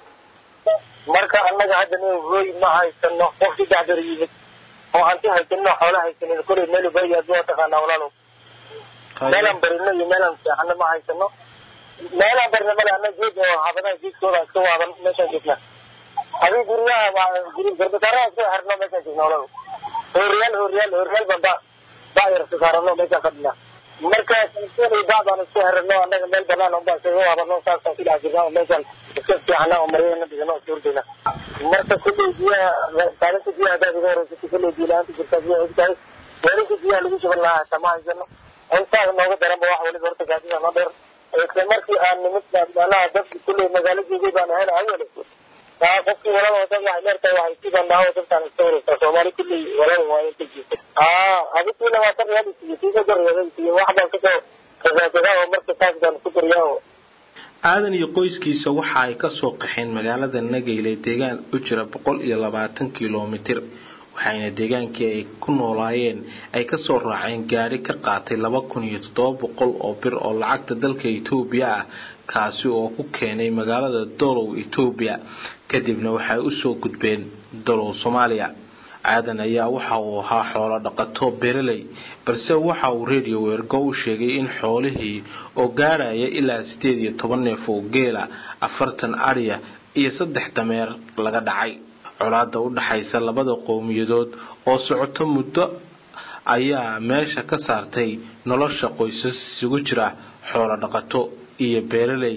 Speaker 18: marka annaga hadda nin hooy ma haysano qofkii dacdar yimid oo hanti haysanino xoola haysanin kolay meel baya aduu taqaanaa walaalow meelaan barino iyo meelaan seexano ma haysano meelaan barino male ana geed oo xaafadaha geedkooda iska waadano meeshaan joognaa adii guryaha guri garbasaaraha iska xirno meeshaan joogna olada hooriyaal hooriyaal hooriyaal baan ba bayar sasaarano meeshaan fadhina marka kalsoon baa baan isku xirino annaga meel banaan unbaa isaga waadano saasaan ku dhex jirna oo meeshaan iska fiicana oo maryana dhigano iska hordayna marka kulley biyaha kaalinta biyaha hadaad iga horeysatay kulley biyo la-aanta jirtaa biyaha ogtahay weelinka biyaha lagu shuban lahaa hata ma haysano intaas nooga daranba wax waliba horta gaadida noo dheer isla markii aan nimid manaha dadki kulley magaalo joogay baan ahayn hayole taa qofkii walada wadada waxay leertahay waxay sidaan dhahawo dadkaan iska wareysaa soomaali kulley walada waa inta jirta aa adigiina waa ka reebisiyo sii ka reebisiyo wax baan kasoo kasaakadaa oo marka taas baan ku dariyaa oo
Speaker 17: aadan iyo qoyskiisa waxa ay kasoo qaxeen magaalada nageyle deegaan u jira boqol iyo labaatan kilomitir waxayna deegaankii ay ku noolaayeen ay kasoo raaceen gaari ka qaatay laba kun iyo toddoba boqol oo bir oo lacagta dalka etoobiya ah kaasi oo ku keenay magaalada dolow etoobiya kadibna waxay usoo gudbeen dolow soomaaliya aadan ayaa waxa uu ahaa xoolo dhaqato bereley balse waxa uu radio weergo u sheegay in xoolihii oo gaaraya ilaa sideed iyo toban neef oo geela afartan ariya iyo saddex dameer laga dhacay colaada u dhaxaysa labada qowmiyadood oo socoto muddo ayaa meesha ka saartay nolosha qoysas isugu jira xoolo dhaqato iyo beeraley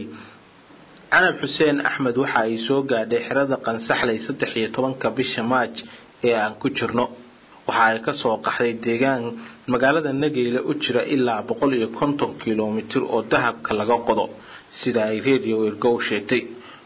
Speaker 17: canab xuseen axmed waxa ay soo gaadhay xerada qansaxley saddex iyo tobanka bisha maaj ee aan ku jirno waxa ay kasoo qaxday deegaan magaalada nageyle u jira ilaa boqol iyo konton kilomitir oo dahabka laga qodo sida ay radio ergo u sheegtay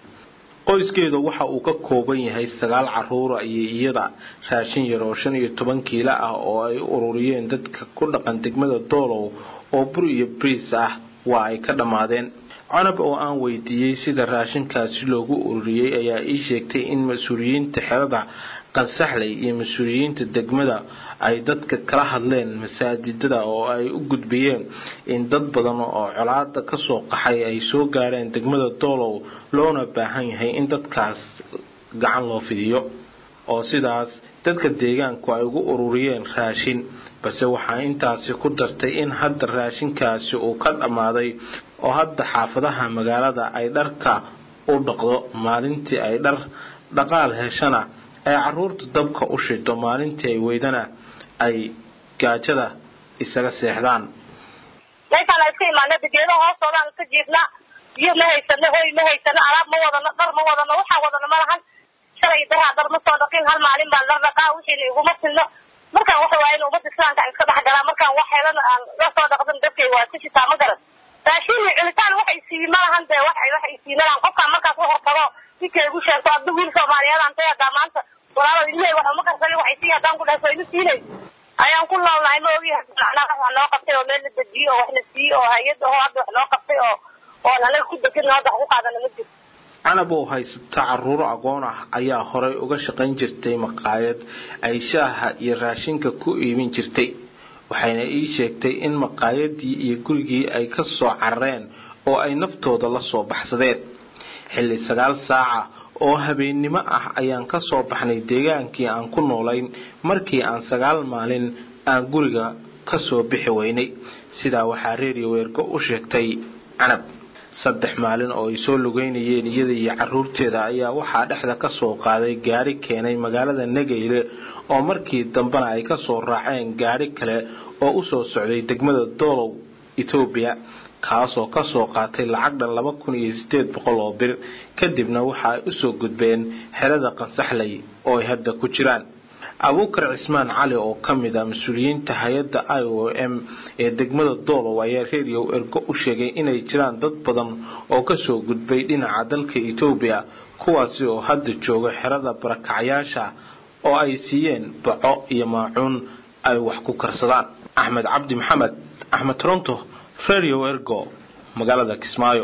Speaker 17: qoyskeeda waxa uu ka kooban yahay sagaal caruura iyo iyada raashin yar oo shan iyo toban kiilo ah oo ay ururiyeen dadka ku dhaqan degmada doolow oo bur iyo briis ah waa ay ka dhammaadeen canab oo aan weydiiyey sida raashinkaasi loogu ururiyey ayaa ii sheegtay in mas-uuliyiinta xerada qansaxley iyo mas-uuliyiinta degmada ay dadka kala hadleen masaajidada oo ay u gudbiyeen in dad badan oo colaada kasoo qaxay ay soo gaareen degmada doolow loona baahan yahay in dadkaas gacan loo fidiyo oo sidaas dadka deegaanku ay ugu ururiyeen raashin balse waxaa intaasi ku dartay in hadda raashinkaasi uu ka dhammaaday oo hadda xaafadaha magaalada ay dharka u dhaqdo maalintii ay dhar dhaqaal heshana ay caruurta dabka u shito maalintii ay weydana ay gaajada isaga seexdaan
Speaker 7: meeshaan iska imaanada geedo hoostoodaan iska jiifnaa biyo ma haysano hoy ma haysano alaab ma wadano dhar ma wadano waxaan wadano malahan shalay daraa dar ma soo dhaqin hal maalin baan dhar dhaqaa wixiina iguma filno markaan waxa waaye in ummadda islaamka aan iska dhex galaa markaan wax helana aan la soo dhaqdan dadkay waa ka shitaa ma garan raashin iyo cunitaan waxay sii malahan dee wax waxay sii malahan qofkaan markaas u hortago ninka igu sheegto adda wiil soomaaliyeed aan tay hadaa maanta walaalada ilmihey wax uma karsan waxay sii haddaan ku dhaafo ima siinay ayaan ku noolnahay ma ogi macnaha wax noo qabtay oo meel la dejiyo oo wax la siiyo oo hay-ad aho hadda wax noo qabtay oo oon anaga ku degin hadda wax ku qaadana ma jirto
Speaker 17: canab oo haysata caruuro aqoon ah ayaa horay uga shaqayn jirtay maqaayad ay shaaha iyo raashinka ku iibin jirtay waxayna ii sheegtay in maqaayadii iyo gurigii ay ka soo carareen oo ay naftooda la soo baxsadeen xilli sagaal saaca oo habeennimo ah ayaan ka soo baxnay deegaankii aan ku noolayn markii aan sagaal maalin aan guriga ka soo bixi weynay sidaa waxaa reeriyo weergo u sheegtay canab saddex maalin oo ay soo lugeynayeen iyada iyo caruurteeda ayaa waxaa dhexda ka soo qaaday gaari keenay magaalada nageyle oo markii dambena ay kasoo raaceen gaari kale oo usoo socday degmada doolow etoobiya kaasoo kasoo qaatay lacag dhan laba kun iyo sideed boqol oo bir kadibna waxa ay usoo gudbeen xerada qansaxley oo ay hadda ku jiraan abuukar cismaan cali oo ka mid a mas-uuliyiinta hay-adda i o m ee degmada doolow ayaa reeriyow ergo u sheegay inay jiraan dad badan oo kasoo gudbay dhinaca dalka etoobiya kuwaasi oo hadda jooga xerada barakacyaasha oo ay siiyeen baco iyo maacuun ay wax ku karsadaan axmed cabdi maxamed axmed toronto radio ergo magaalada kismaayo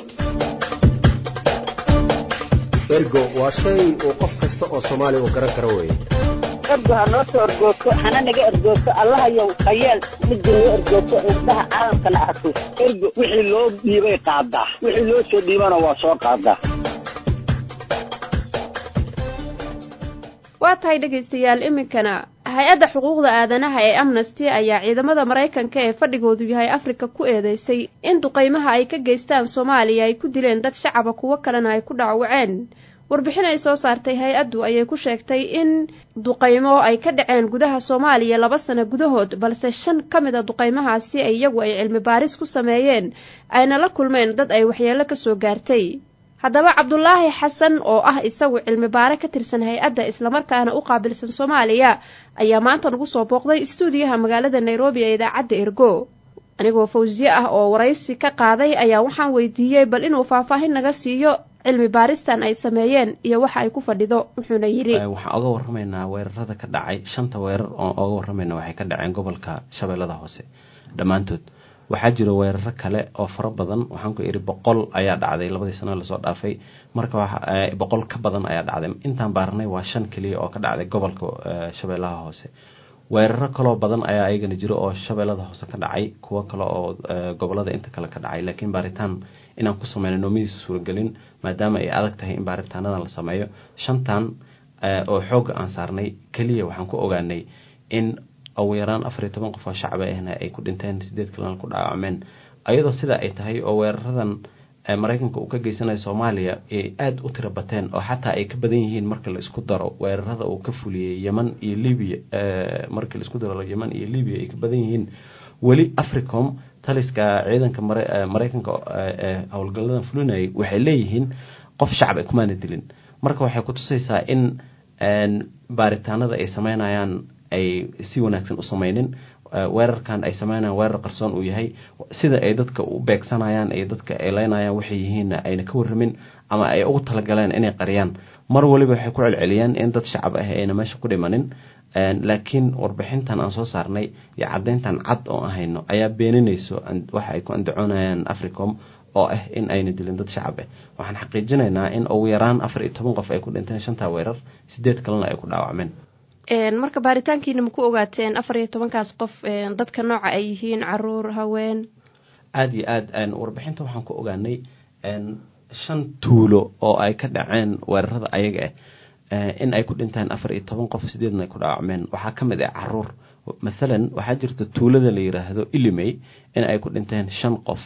Speaker 4: ergo waa shay uu qof kasta oo soomaaliya uu garan karo weeye
Speaker 5: ergo ha noo soo ergoogto hana naga ergoogto allahayow hayeel midda noo ergoogto indhaha caalamkana arko ergo wixii loo dhiibay qaadaa wixii loo soo dhiibana waa soo qaadaa
Speaker 2: waa tahay dhegaystayaal iminkana hay-adda xuquuqda aadanaha ee amnesty ayaa ciidamada maraykanka ee fadhigoodu yahay afrika ku eedeysay in duqeymaha ay ka geystaan soomaaliya ay ku dileen dad shacaba kuwo kalena ay ku dhacwaceen warbixin ay soo saartay hay-addu ayay ku sheegtay in duqeymo ay ka dhaceen gudaha soomaaliya laba sano gudahood balse shan ka mid a duqeymahaasi ay iyagu ay cilmi baaris ku sameeyeen ayna la kulmeen dad ay waxyeello ka soo gaartay haddaba cabdulaahi xasan oo ah isagu cilmi baare ka tirsan hay-adda islamarkaana u qaabilsan soomaaliya ayaa maanta nagu soo booqday istuudiyaha magaalada nairobi ee idaacadda ergo anigoo fawsiye ah oo waraysi ka qaaday ayaa waxaan weydiiyey bal inuu faahfaahin naga siiyo cilmi baaristan ay sameeyeen iyo waxa ay ku fadhido wuxuuna yidhi
Speaker 19: waxaan oga warramaynaa weerarada ka dhacay shanta weerar oo oga warramayna waxay ka dhaceen gobolka shabeellada hoose dhammaantood waxaa jira weeraro kale oo fara badan waxaan ku idhi boqol ayaa dhacday labadii sano lasoo dhaafay marka boqol ka badan ayaa dhacday intaan baarnay waa shan keliya oo ka dhacday gobolka shabeellaha hoose weeraro kaloo badan ayaa ayagana jiro oo shabeellada hoose ka dhacay kuwo kale oo gobolada inta kale ka dhacay laakiin baaritaan inaan ku sameyno noomadiisa suuragelin maadaama ay adag tahay in baaritaanadan la sameeyo shantan oo xoogga aan saarnay keliya waxaan ku ogaanay in ugu yaraan afar iyo toban qof oo shacaba ahna ay ku dhinteen sideed kalena ku dhaawacmeen ayadoo sidaa ay tahay oo weeraradan maraykanka uu ka geysanayo soomaaliya ay aada u tiro bateen oo xataa ay ka badan yihiin marka la isku daro weerarada uu ka fuliyey yeman iyo libya marka la isku daro yeman iyo libya ay ka badan yihiin weli africom taliska ciidanka maraykanka howlgaladan fulinayay waxay leeyihiin qof shacab ay kumaana dilin marka waxay kutusaysaa in baaritaanada ay sameynayaan ay si wanaagsan u sameynin weerarkan ay sameynayaan weerar qarsoon uu yahay sida ay dadka u beegsanayaan iyo dadka ay leynayaan waxay yihiinna ayna ka warramin ama ay ugu talagaleen inay qariyaan mar waliba waxay ku celceliyaan in dad shacab ah ayna meesha ku dhimanin laakiin warbixintan aan soo saarnay iyo caddayntan cad oo aan hayno ayaa beeninayso waxa ay ku andacoonayaan africom oo ah in ayna dilin dad shacab ah waxaan xaqiijinaynaa in ugu yaraan afar iyo toban qof ay ku dhinteen shantaa weerar sideed kalena ay ku dhaawacmeen
Speaker 2: marka baaritaankiina ma ku ogaateen afar iyo tobankaas qof dadka nooca ay yihiin caruur haween
Speaker 19: aada iyo aad warbixinta waxaan ku ogaanay shan tuulo oo ay ka dhaceen weerarada ayaga ah in ay ku dhinteen afar iyo toban qof sideedna ay ku dhaawacmeen waxaa ka mid ah caruur mathalan waxaa jirta tuulada la yiraahdo ilimey in ay ku dhinteen shan qof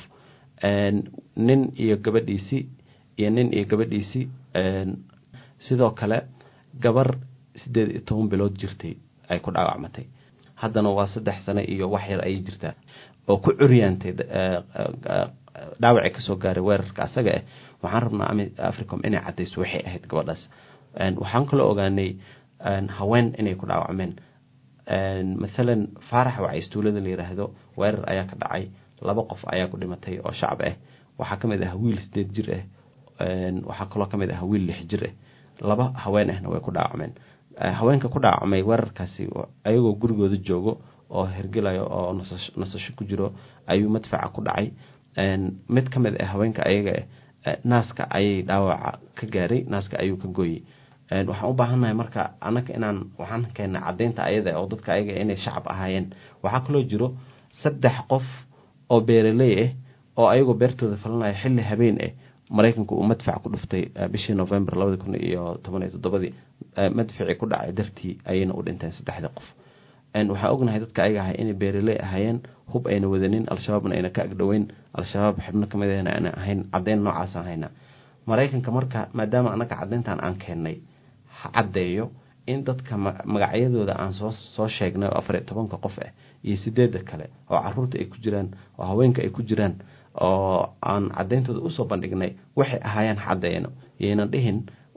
Speaker 19: nin iyo gabadhiisii iyo nin iyo gabadhiisii sidoo kale gabar sideed iyo toban bilood jirtay ay ku dhaawacmatay haddana waa saddex sano iyo wax yar ayay jirtaa oo ku curyaantay dhaawacii kasoo gaaray weerarka asaga ah waxaan rabnaa africom inay cadayso waxay ahayd gabadhaas waxaan kaloo ogaanay haween inay ku dhaawacmeen mathalan faarax wacays tuulada la yiraahdo weerar ayaa ka dhacay laba qof ayaa ku dhimatay oo shacab ah waxaa ka mid ah wiil sideed jir ah waxaa kaloo ka mid ah wiil lix jir ah laba haween ahna way ku dhaawacmeen haweenka ku dhaawacmay weerarkaasi ayagoo gurigooda joogo oo hergelayo oo nasasho ku jiro ayuu madfaca ku dhacay mid ka mid ah haweenka ayaga naaska ayay dhaawaca ka gaaray naaska ayuu ka gooyey waxaan u baahannahay marka annaga inaan waxaan keena caddaynta ayada oo dadka ayaga inay shacab ahaayeen waxaa kaloo jiro saddex qof oo beeraley ah oo ayagoo beertooda falanaya xilli habeen ah maraykanku uu madfac ku dhuftay bishii november labadi kun iyo toban iyo toddobadii madficii ku dhacay dartii ayayna u dhinteen saddexda qof waxaan ognahay dadka ayaga ahay inay beeraley ahaayeen hub ayna wadanin al-shabaabna ayna ka agdhoweyn al-shabaab xibno kamid ahna ayna ahayn caddeyn noocaasaan hayna maraykanka marka maadaama annaga caddeyntan aan keennay ha caddeeyo in dadka magacyadooda aan soo soo sheegnay oo afar iyo tobanka qof ah iyo sideedda kale oo caruurta ay ku jiraan oo haweenka ay ku jiraan oo aan cadeyntooda usoo bandhignay waxay ahaayeen caddeeno yaynan dhihin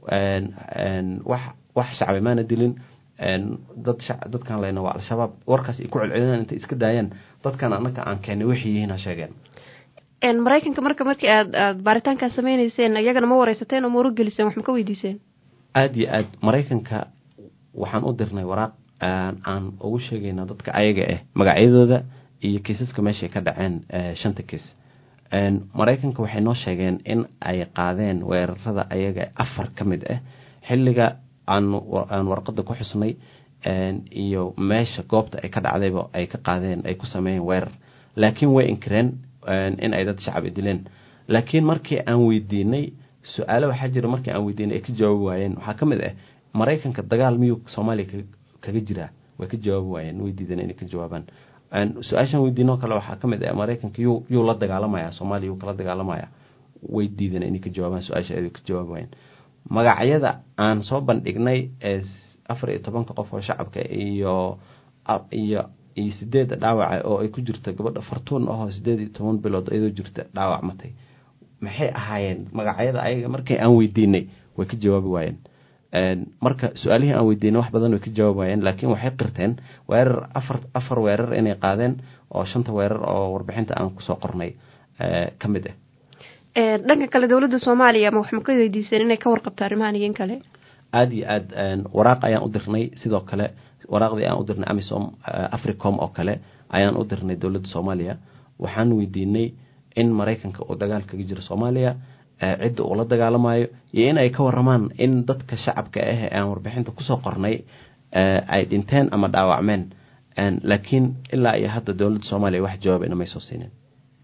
Speaker 19: wax wax shacbi maana dilin dad dadkan leyna waa al-shabaab warkaas ay ku celcelinaan intay iska daayaan dadkan annaga aan keenay waxay yihiin ha sheegeen
Speaker 2: maraykanka marka markii aad aad baaritaankaa sameyneyseen iyagana ma wareysateen oo ma wargeliseen wax ma ka weydiiseen
Speaker 19: aada iyo aad maraykanka waxaan u dirnay waraaq aan ugu sheegayna dadka ayaga ah magacyadooda iyo kiisaska meeshay ka dhaceen shanta kiis maraykanka waxay noo sheegeen in ay qaadeen weerarada ayaga afar ka mid ah xilliga aan warqada ku xusnay iyo meesha goobta ay ka dhacdayba ay ka qaadeen ay ku sameeyeen weerar laakiin way inkireen in ay dad shacab dileen laakiin markii aan weydiinay su-aalo waxaa jira markii aan weydiinay ay ka jawaabi waayeen waxaa ka mid ah maraykanka dagaal miyuu soomaaliya kaga jiraa way ka jawaabi waayeen way diideen inay ka jawaabaan su-aashan weydiinoo kale waxaa ka mid ah maraykanka yuu yuu la dagaalamaya soomaaliya yuu kala dagaalamaya way diideen inay ka jawaabaan su-aasha ay ka jawaabi waayeen magacyada aan soo bandhignay ee afar iyo tobanka qof oo shacabka iyo iyo iyo sideedda dhaawaca oo ay ku jirto gabadha fartuun ahoo sideed iyo toban bilood iyadoo jirta dhaawac matay maxay ahaayeen magacyada ayaga markii aan weydiinay way ka jawaabi waayeen marka su-aalihii aan weydiinay wax badan way ka jawaabi waayeen laakiin waxay qirteen weerar afar afar weerar inay qaadeen oo shanta weerar oo warbixinta aan kusoo qornay ka mid ah
Speaker 2: dhanka kale dowladda soomaaliya ma wax ma ka weydiiseen inay ka warqabto arrimahan iyo in kale
Speaker 19: aada iyo aad waraaq ayaan u dirnay sidoo kale waraaqdii aan u dirnay amisom africom oo kale ayaan u dirnay dowladda soomaaliya waxaan weydiinay in maraykanka uu dagaal kaga jiro soomaaliya cidda uu la dagaalamayo iyo in ay ka waramaan in dadka shacabka ah ee aan warbixinta kusoo qornay ay dhinteen ama dhaawacmeen laakiin ilaa iyo hadda dowladda soomaaliya wax jawaab inamay soo siinin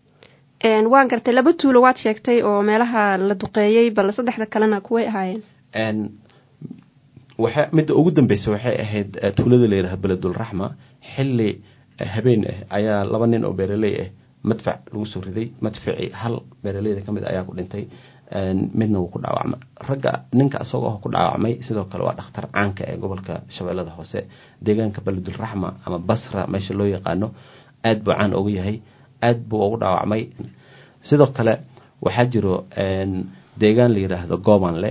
Speaker 2: waan gartay laba tuulo waad sheegtay oo meelaha la duqeeyey bal saddexda kalena kuway ahaayeen
Speaker 19: waxa midda ugu dambeysa waxay ahayd tuulada la yidhaha beledulraxma xilli habeen ah ayaa laba nin oo beeraley ah madfac lagu soo riday madficii hal beeraleyda kamid ayaa ku dhintay midna wuu ku dhaawacmay ragga ninka isagoo ku dhaawacmay sidoo kale waa dhakhtar caanka ee gobolka shabeellada hoose deegaanka beledulraxma ama basra meesha loo yaqaano aada buu caan ugu yahay aada buu ugu dhaawacmay sidoo kale waxaa jiro deegaan la yidhaahdo goobanle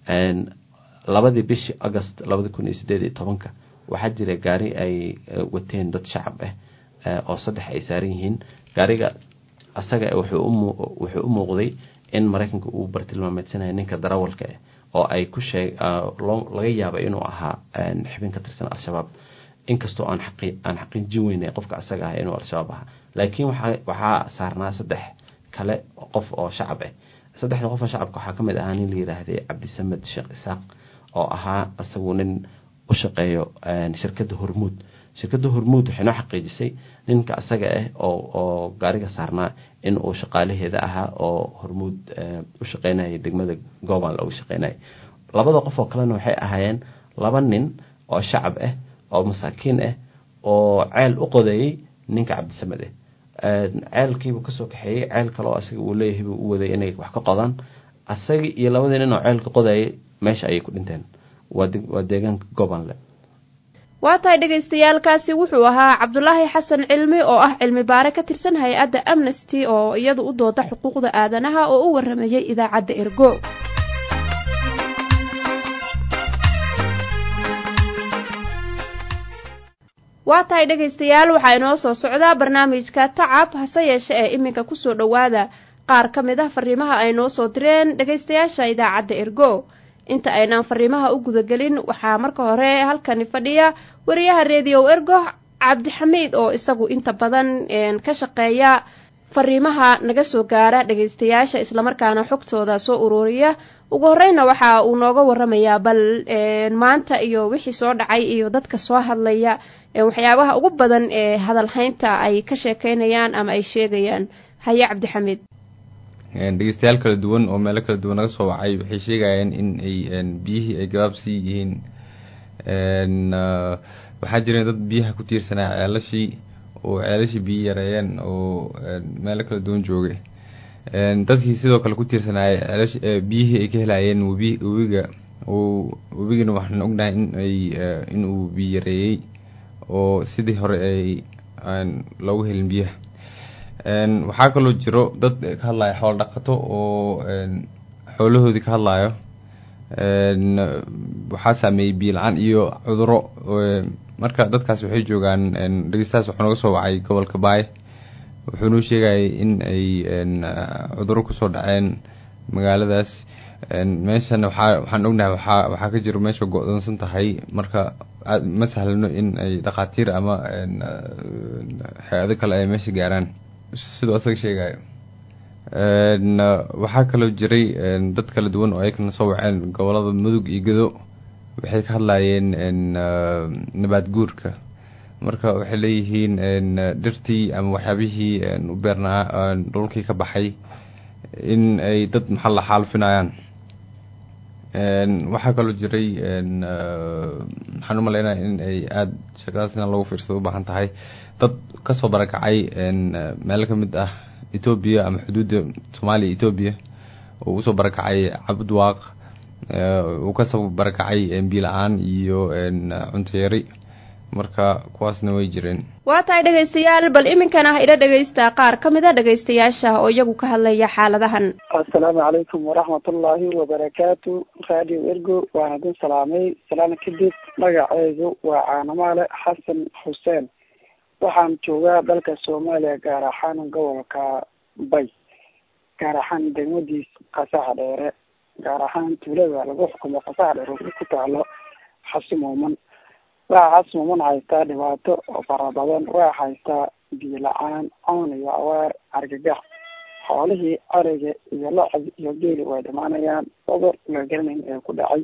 Speaker 19: labadii bishii agost labadi kun iyo sideed iyo tobanka waxaa jira gaari ay wateen dad shacab ah oo saddex ay saaran yihiin gaariga asaga wuxuu u muuqday in maraykanka uu bartilmaameedsanaya ninka darawalka ah oo ay ku sheeg laga yaaba inuu ahaa xibin ka tirsan al-shabaab inkastoo aan aan xaqiijin weynay qofka asaga ah inuu al-shabaab ahaa laakiin waxaa saarnaa saddex kale qof oo shacab ah saddexda qof oo shacabka waxaa kamid ahaa nin la yiraahday cabdisamed sheekh isaaq oo ahaa isagu nin u shaqeeyo shirkadda hormuud shirkadda hormuud waxay noo xaqiijisay ninka asaga ah oo oo gaariga saarnaa in uu shaqaalaheeda ahaa oo hormuud u shaqeynaya degmada gooban loogu shaqeynaya labada qof oo kalena waxay ahaayeen laba nin oo shacab ah oo masaakiin ah oo ceel u qodeeyey ninka cabdisamed ah ceelkiibuu kasoo kaxeeyey ceel kale oo asaga uu leeyahay buu u waday inay wax ka qodaan asagii iyo labadii nin oo ceelka qodayay meesha ayay ku dhinteen waa deegaanka gobanle
Speaker 2: waa tahay dhagaystayaalkaasi wuxuu ahaa cabdulaahi xasan cilmi oo ah cilmi baare ka tirsan hay-adda amnesty oo iyadu u dooda xuquuqda aadanaha oo u waramayay idaacadda ergo waa tahay dhegaystayaal waxaa inoo soo socdaa barnaamijka tacab hase yeeshe ee iminka kusoo dhowaada qaar ka mid ah fariimaha ay noo soo direen dhegaystayaasha idaacadda ergo inta aynaan fariimaha u gudagelin waxaa marka hore halkani fadhiya wariyaha redio ergo cabdixamiid oo isagu inta badan ka shaqeeya fariimaha naga soo gaara dhegaystayaasha islamarkaana xogtooda soo ururiya ugu horeyna waxa uu nooga waramayaa bal maanta iyo wixii soo dhacay iyo dadka soo hadlaya waxyaabaha ugu badan ee hadalhaynta ay ka sheekeynayaan ama ay sheegayaan haye cabdixamiid
Speaker 20: dhegeystayaal kala duwan oo meelo kala duwan naga soo wacay waxay sheegayeen in ay biyihii ay gabaabsii yihiin waxaa jira dad biyaha ku tiirsanaa ceelashii oo ceelashii biyi yareeyeen oo meelo kala duwan joogay dadkii sidoo kale ku tiirsanaayay ceelash biyihii ay ka helayeen webi webiga webigana waxaan ognahay in ay inuu biyi yareeyey oo sidii hore ay loogu helin biyaha waxaa kaloo jiro dad ka hadlaya xoolo dhaqato oo xoolahoodii ka hadlayo waxaa saameeyey biyo la-aan iyo cuduro marka dadkaas waxay joogaan dhegeystahaas wuxuu naga soo wacay gobolka baay wuxuu noo sheegayay in ay cuduro kusoo dhaceen magaaladaas meeshana waxaa waxaan ognahay waxaa waxaa ka jiro meesha go-doonsan tahay marka ma sahlano in ay dhakhaatiir ama hay-ado kale ay meesha gaaraan siduu asaga sheegayo waxaa kaloo jiray dad kala duwan oo ayakana soo waceen gobolada mudug iyo gedo waxay ka hadlayeen nabaad guurka marka waxay leeyihiin dhirtii ama waxyaabihii u beernaa dhulkii ka baxay in ay dad maxaa la xaalfinayaan waxaa kaloo jiray waxaan umaleynaya in ay aada shaqadaas in lagu fiirsado ubaahan tahay dad kasoo barakacay meelo kamid ah etoobiya ama xuduudda soomaaliya etoobiya oo usoo barakacay cabudwaaq uu kasoo barakacay biila-aan iyo cuntayari marka kuwaasna way jireen
Speaker 2: waa tahay dhegaystayaal bal iminkan ah ila dhegaysta qaar ka mid a dhegaystayaasha oo iyagu ka hadlaya xaaladahan
Speaker 21: assalaamu calaykum waraxmatullaahi wabarakaatu radio ergo waan idin salaamay salaana kadib magaceygu waa caanamaale xasan xuseen waxaan joogaa dalka soomaaliya gaar ahaan gobolka bay gaar ahaan degmadiis qasaxa dheere gaar ahaan tuulada lagu xukumo qasaxa dheere ku taalo xasi muuman waa casmuman haystaa dhibaato oo fara badan waa haystaa biyo la-aan coon iyo awaar argagax xoolihii ariga iyo locod iyo geeli way dhimaanayaan cudur la garanayn ee ku dhacay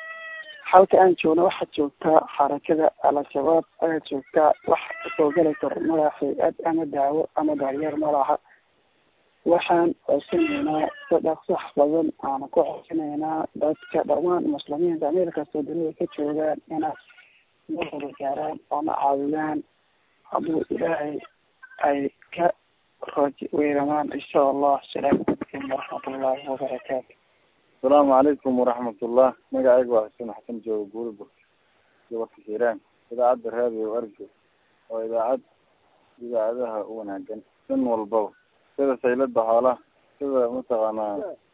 Speaker 21: halka aan joogna waxaa joogtaa xarakada al-shabaab ayaa joogtaa wax kasoo geli karo madax hay-ad ama daawo ama daryeel malaha waxaan codsanaynaa si dhaqsax badan aan ku codsanaynaa dadka dhammaan muslimiinta meel kastoo dunida ka joogaan inaa wada gaaraan oona caawiyaan hadduu ilaahay ay ka rooji weyramaan insha allah asalaamu calaykum waraxmatullaahi wabarakaatu
Speaker 22: asalaamu calaykum waraxmatullah magacayga waa xuseen xasan jooga guuri bur gobolka hiiraan idaacadda raadiyo argo waa idaacad idaacadaha u wanaagan dhan walbaba sida saylada xoolaha sida mataqaanaa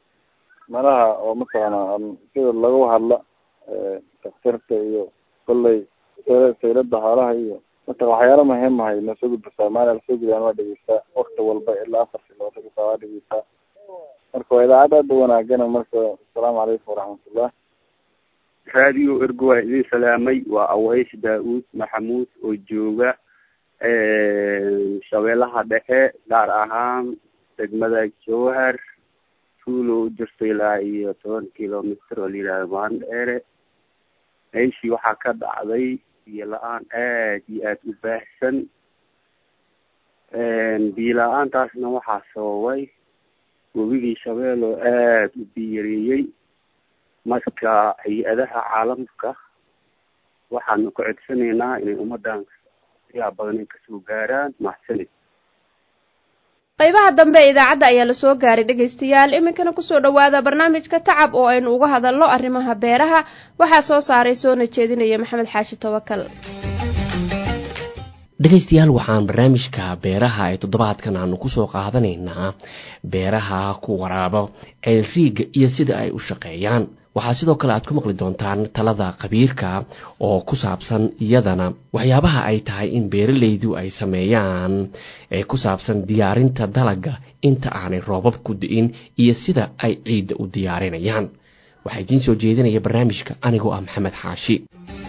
Speaker 22: malaha oo mataqaanaa sida lagu hadla daktarta iyo kolley saylada xoolaha iyo mata waxyaala muhiim ahay na soo gudba soomaaliya lasoo gudaan waa dhegeystaa wakti walba ilaa afar siloota kasaa waa dhegeystaa marka waa idaacad aada u wanaagana marka asalaamu calaykum waraxmatullah
Speaker 23: radio ergo waa idin salaamay waa aways daa-uud maxamuud oo jooga shabeelaha dhexe gaar ahaan degmada jowhar tuulo u jirto ilaa iyo toban kilomitr oo la yihahdo maandheere meeshii waxaa ka dhacday biyo la-aan aad iyo aada u baahsan biyo la-aantaasna waxaa sababay webigii shabeel oo aada u biyareeyey marka hay-adaha caalamka waxaanu ku codsanaynaa inay ummadan yaa badan ay kasoo gaaraan mahadsanid
Speaker 2: qaybaha dambe ee idaacadda ayaa lasoo gaaray dhegaystayaal iminkana kusoo dhawaada barnaamijka tacab oo aynu uga hadalno arrimaha beeraha waxaa soo saaray soona jeedinaya maxamed xaashi tawakal
Speaker 16: dhegaystayaal waxaan barnaamijka beeraha ee toddobaadkan aanu kusoo qaadanaynaa beeraha ku waraabo ceelriiga iyo sida ay u shaqeeyaan waxaa sidoo kale aad ku maqli doontaan talada khabiirka oo ku saabsan iyadana waxyaabaha ay tahay in beeralaydu ay sameeyaan ee ku saabsan diyaarinta dalaga inta aanay roobab ku di'in iyo sida ay ciidda u diyaarinayaan waxaa idiin soo jeedinaya barnaamijka anigoo ah maxamed xaashi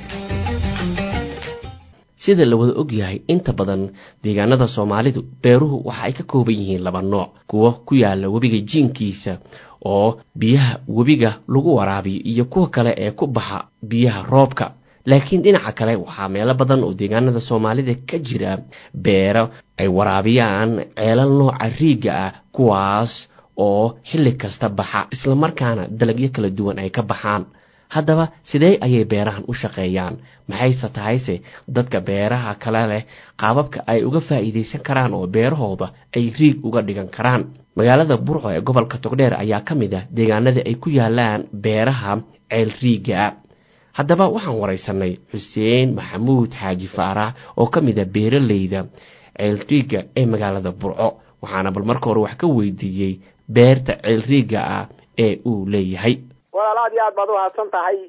Speaker 16: sida la wada ogyahay inta badan deegaanada soomaalidu beeruhu waxa ay ka kooban yihiin laba nooc kuwo ku yaala webiga jiinkiisa oo biyaha webiga lagu waraabiyo iyo kuwa kale ee ku baxa biyaha roobka laakiin dhinaca kale waxaa meelo badan oo deegaanada soomaalida ka jira beero ay waraabiyaan ceelal nooca riigga ah kuwaas oo xilli kasta baxa islamarkaana dalagyo kala duwan ay ka baxaan haddaba sidee ayay beerahan u shaqeeyaan maxayse tahayse dadka beeraha kale leh qaababka ay uga faa'iidaysan karaan oo beerahooda ay riig uga dhigan karaan magaalada burco ee gobolka togdheer ayaa ka mid ah deegaanada ay ku yaalaan beeraha ceel riiga haddaba waxaan waraysanay xuseen maxamuud xaaji faarax oo ka mid ah beeraleyda ceel riiga ee magaalada burco waxaana bal marka hore wax ka weydiiyey beerta ceel riiga ah ee uu leeyahay
Speaker 24: walaal aad iyo aad baad umahadsan tahay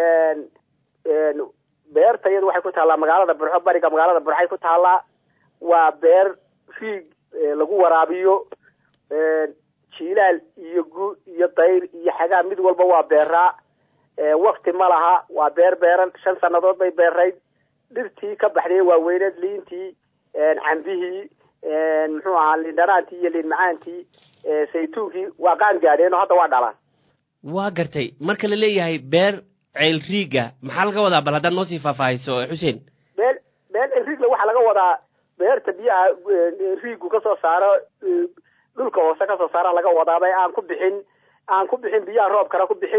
Speaker 24: beerta iyadu waxay ku taallaa magaalada burxo bariga magaalada burxay ku taallaa waa beer riig lagu waraabiyo jiilaal iyo gu iyo dayr iyo xagaa mid walba waa beeraa wakti ma laha waa beer beeran shan sanadood bay beerayd dhirtii ka baxday waaweyneed liintii cambihii muxuu ahaa liindhanaantii iyo liin macaantii saytuunkii waa qaan gaadheen oo hadda waa dhalaan
Speaker 16: waa gartay marka la leeyahay beer ceel riiga maxaa laga wadaa bal haddaad noo sii faahfaahiso xuseen
Speaker 24: beel beel riigla waxaa laga wadaa beerta biyaha riigu kasoo saaro dhulka hoose kasoo saara laga wadaaba aan ku bixin aan ku bixin biyaha roobkana ku bixin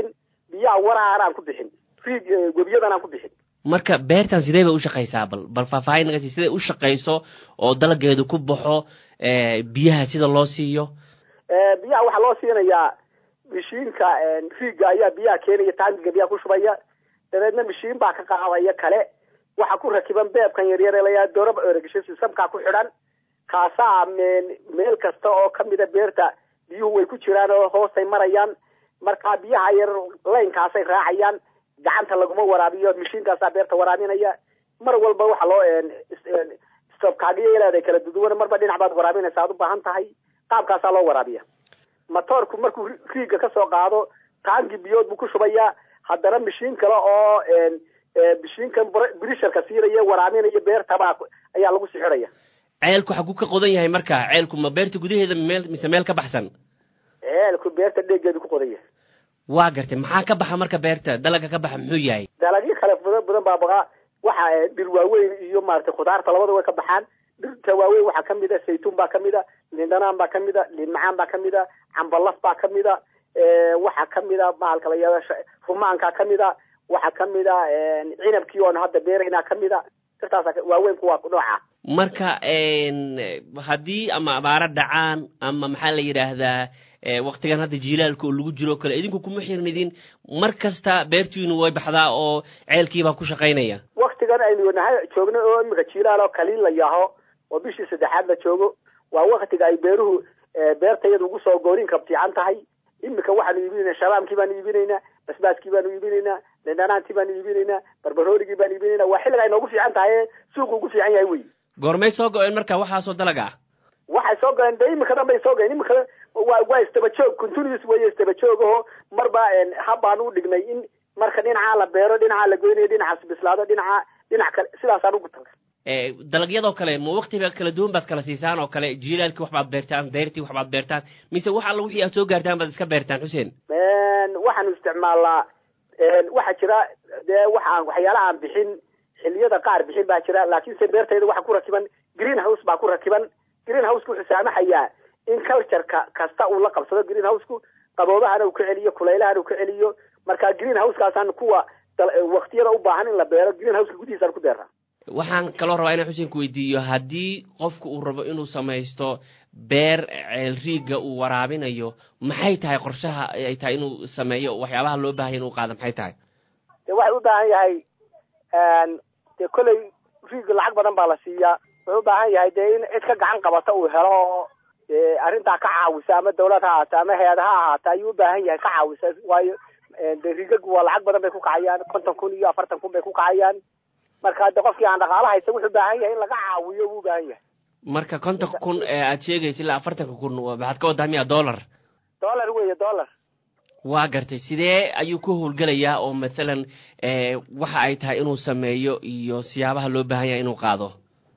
Speaker 24: biyaha waraana aan ku bixin riig webiyadan aan ku bixin
Speaker 16: marka beertan sidee bay u shaqaysaa bal bal faahfaahin naga sii siday u shaqayso oo dalageedu ku baxo biyaha sida loo siiyo
Speaker 24: biyaha waxaa loo siinayaa mishiinka riigga ayaa biyaha keenaya taangiga biyaha ku shubaya dabeedna mishiin baa ka qaadaya kale waxa ku rakiban beebkan yaryar ee layaa dooraba eregasho sistamkaa ku xidhan kaasaa meel kasta oo kamida beerta biyuhu way ku jiraan oo hoostay marayaan markaa biyaha yar laynkaasay raacayaan gacanta laguma waraabiyo mishiinkaasaa beerta waraabinaya mar walba waxa loo stobkaagiyo ilaada kala duduwan marba dhinac baad waraabinaysa aad u baahan tahay qaabkaasaa loo waraabiya matoorku markuu riigga kasoo qaado taangi biyood buu ku shubayaa haddana mishiin kale oo mishiinkan brisharka siinaya waraabinaya beertabaa ayaa lagu sixiraya
Speaker 16: ceelku xaguu ka qodan yahay marka ceelku ma beerta gudaheeda meel mise meel ka baxsan
Speaker 24: ceelku beerta dheegeedu ku qodan yahay
Speaker 16: waa gartay maxaa ka baxa marka beerta dalaga ka baxa muxuu yahay
Speaker 24: dalagyo kale badan badan baa baqaa waxa dhir waaweyn iyo maaragtay khudaarta labada way ka baxaan dhirta waaweyn waxaa kamid a saytuun baa kamid a lindhanaan baa kamid a liin macaan baa kamid a cambalaf baa kamid a waxaa kamid a mahalka la yihahdo rumaankaa kamid a waxaa kamid a cinabkii oon hadda beeraynaa kamid a dhirtaas waaweynku waa nooca
Speaker 16: marka haddii ama abaaro dhacaan ama maxaa la yidhaahdaa waktigan hadda jiilaalka oo lagu jiro kale idinku kuma xirnidin mar kasta beertiinu way baxdaa oo ceelkiibaa ku shaqaynaya
Speaker 24: waktigan aynu nahay joogno oo imika jiilaal oo kaliin la yaho oo bishii saddexaad la joogo waa waktiga ay beeruhu beertayadu ugu soo goorinka fiican tahay imika waxaanu iibinaynaa shabaamkii baanu iibinaynaa basbaaskii baanu iibinaynaa lindhanaantii baanu iibinaynaa barbaroorigii baanu iibinaynaa waa xilliga ay noogu fiican tahay suuqu ugu fiican yahay wey
Speaker 16: goormay soo go-een marka waxaasoo dalag ah
Speaker 24: waxay soo goleen de imika dhan bay soo goleen imika waa waa istaba joog continuous weeye istaba joog oo marba habbaan u dhignay in marka dhinacaa la beero dhinacaa la goynayo dhinacaas bislaado dhinaca dhinac kale sidaasaan ugu talka
Speaker 16: dalagyadoo kale ma waktiba kala duwan baad kala siisaan oo kale jiilaalkii waxbaad beertaan dayrtii waxbaad beertaan mise wax alla wixii aad soo gaartaan baad iska beertaan xuseen
Speaker 24: waxaanu isticmaalnaa waxaa jira dee waxaan waxyaalaha aan bixin xiliyada qaar bixin baa jira laakiinse beertayda waxaa ku rakiban green house baa ku rakiban green houseka wuxuu saamaxayaa in cultureka kasta uu la qabsado green houseku qaboobahana uu ka celiyo kulaylahana uu ka celiyo marka green housekaasaan kuwa waktiyada u baahan in la beero green houseka gudihiisaan ku beeraa
Speaker 16: waxaan kaloo rabaa inaan xuseen ku weydiiyo haddii qofku uu rabo inuu samaysto beer ceel riigga uu waraabinayo maxay tahay qorshaha ay tahay inuu sameeyo waxyaabaha loo baahaya inuu qaado maxay tahay
Speaker 24: de waxay u baahan yahay dee kolley riigga lacag badan baa la siiyaa wuxuu u baahan yahay dee in cid ka gacan qabata uu helo oo dee arrintaa ka caawisa ama dawlad ha ahaata ama hay-ad ha ahaata ayuu u baahan yahay ka caawisa waayo de riigagu waa lacag badan bay ku kacayaan konton kun iyo afartan kun bay ku kacayaan marka de qofkii aan dhaqaalo haysta wuxuu baahan yahay in laga caawiyo buu ubaahan yahay
Speaker 16: marka kontonka kun ee aad sheegaysa ilaa afartanka kun maxaad ka wadaa miya dollar
Speaker 24: dollar weeye dollar
Speaker 16: waa gartay sidee ayuu ku howlgelayaa oo mathalan waxa ay tahay inuu sameeyo iyo siyaabaha loo baahan yahay inuu qaado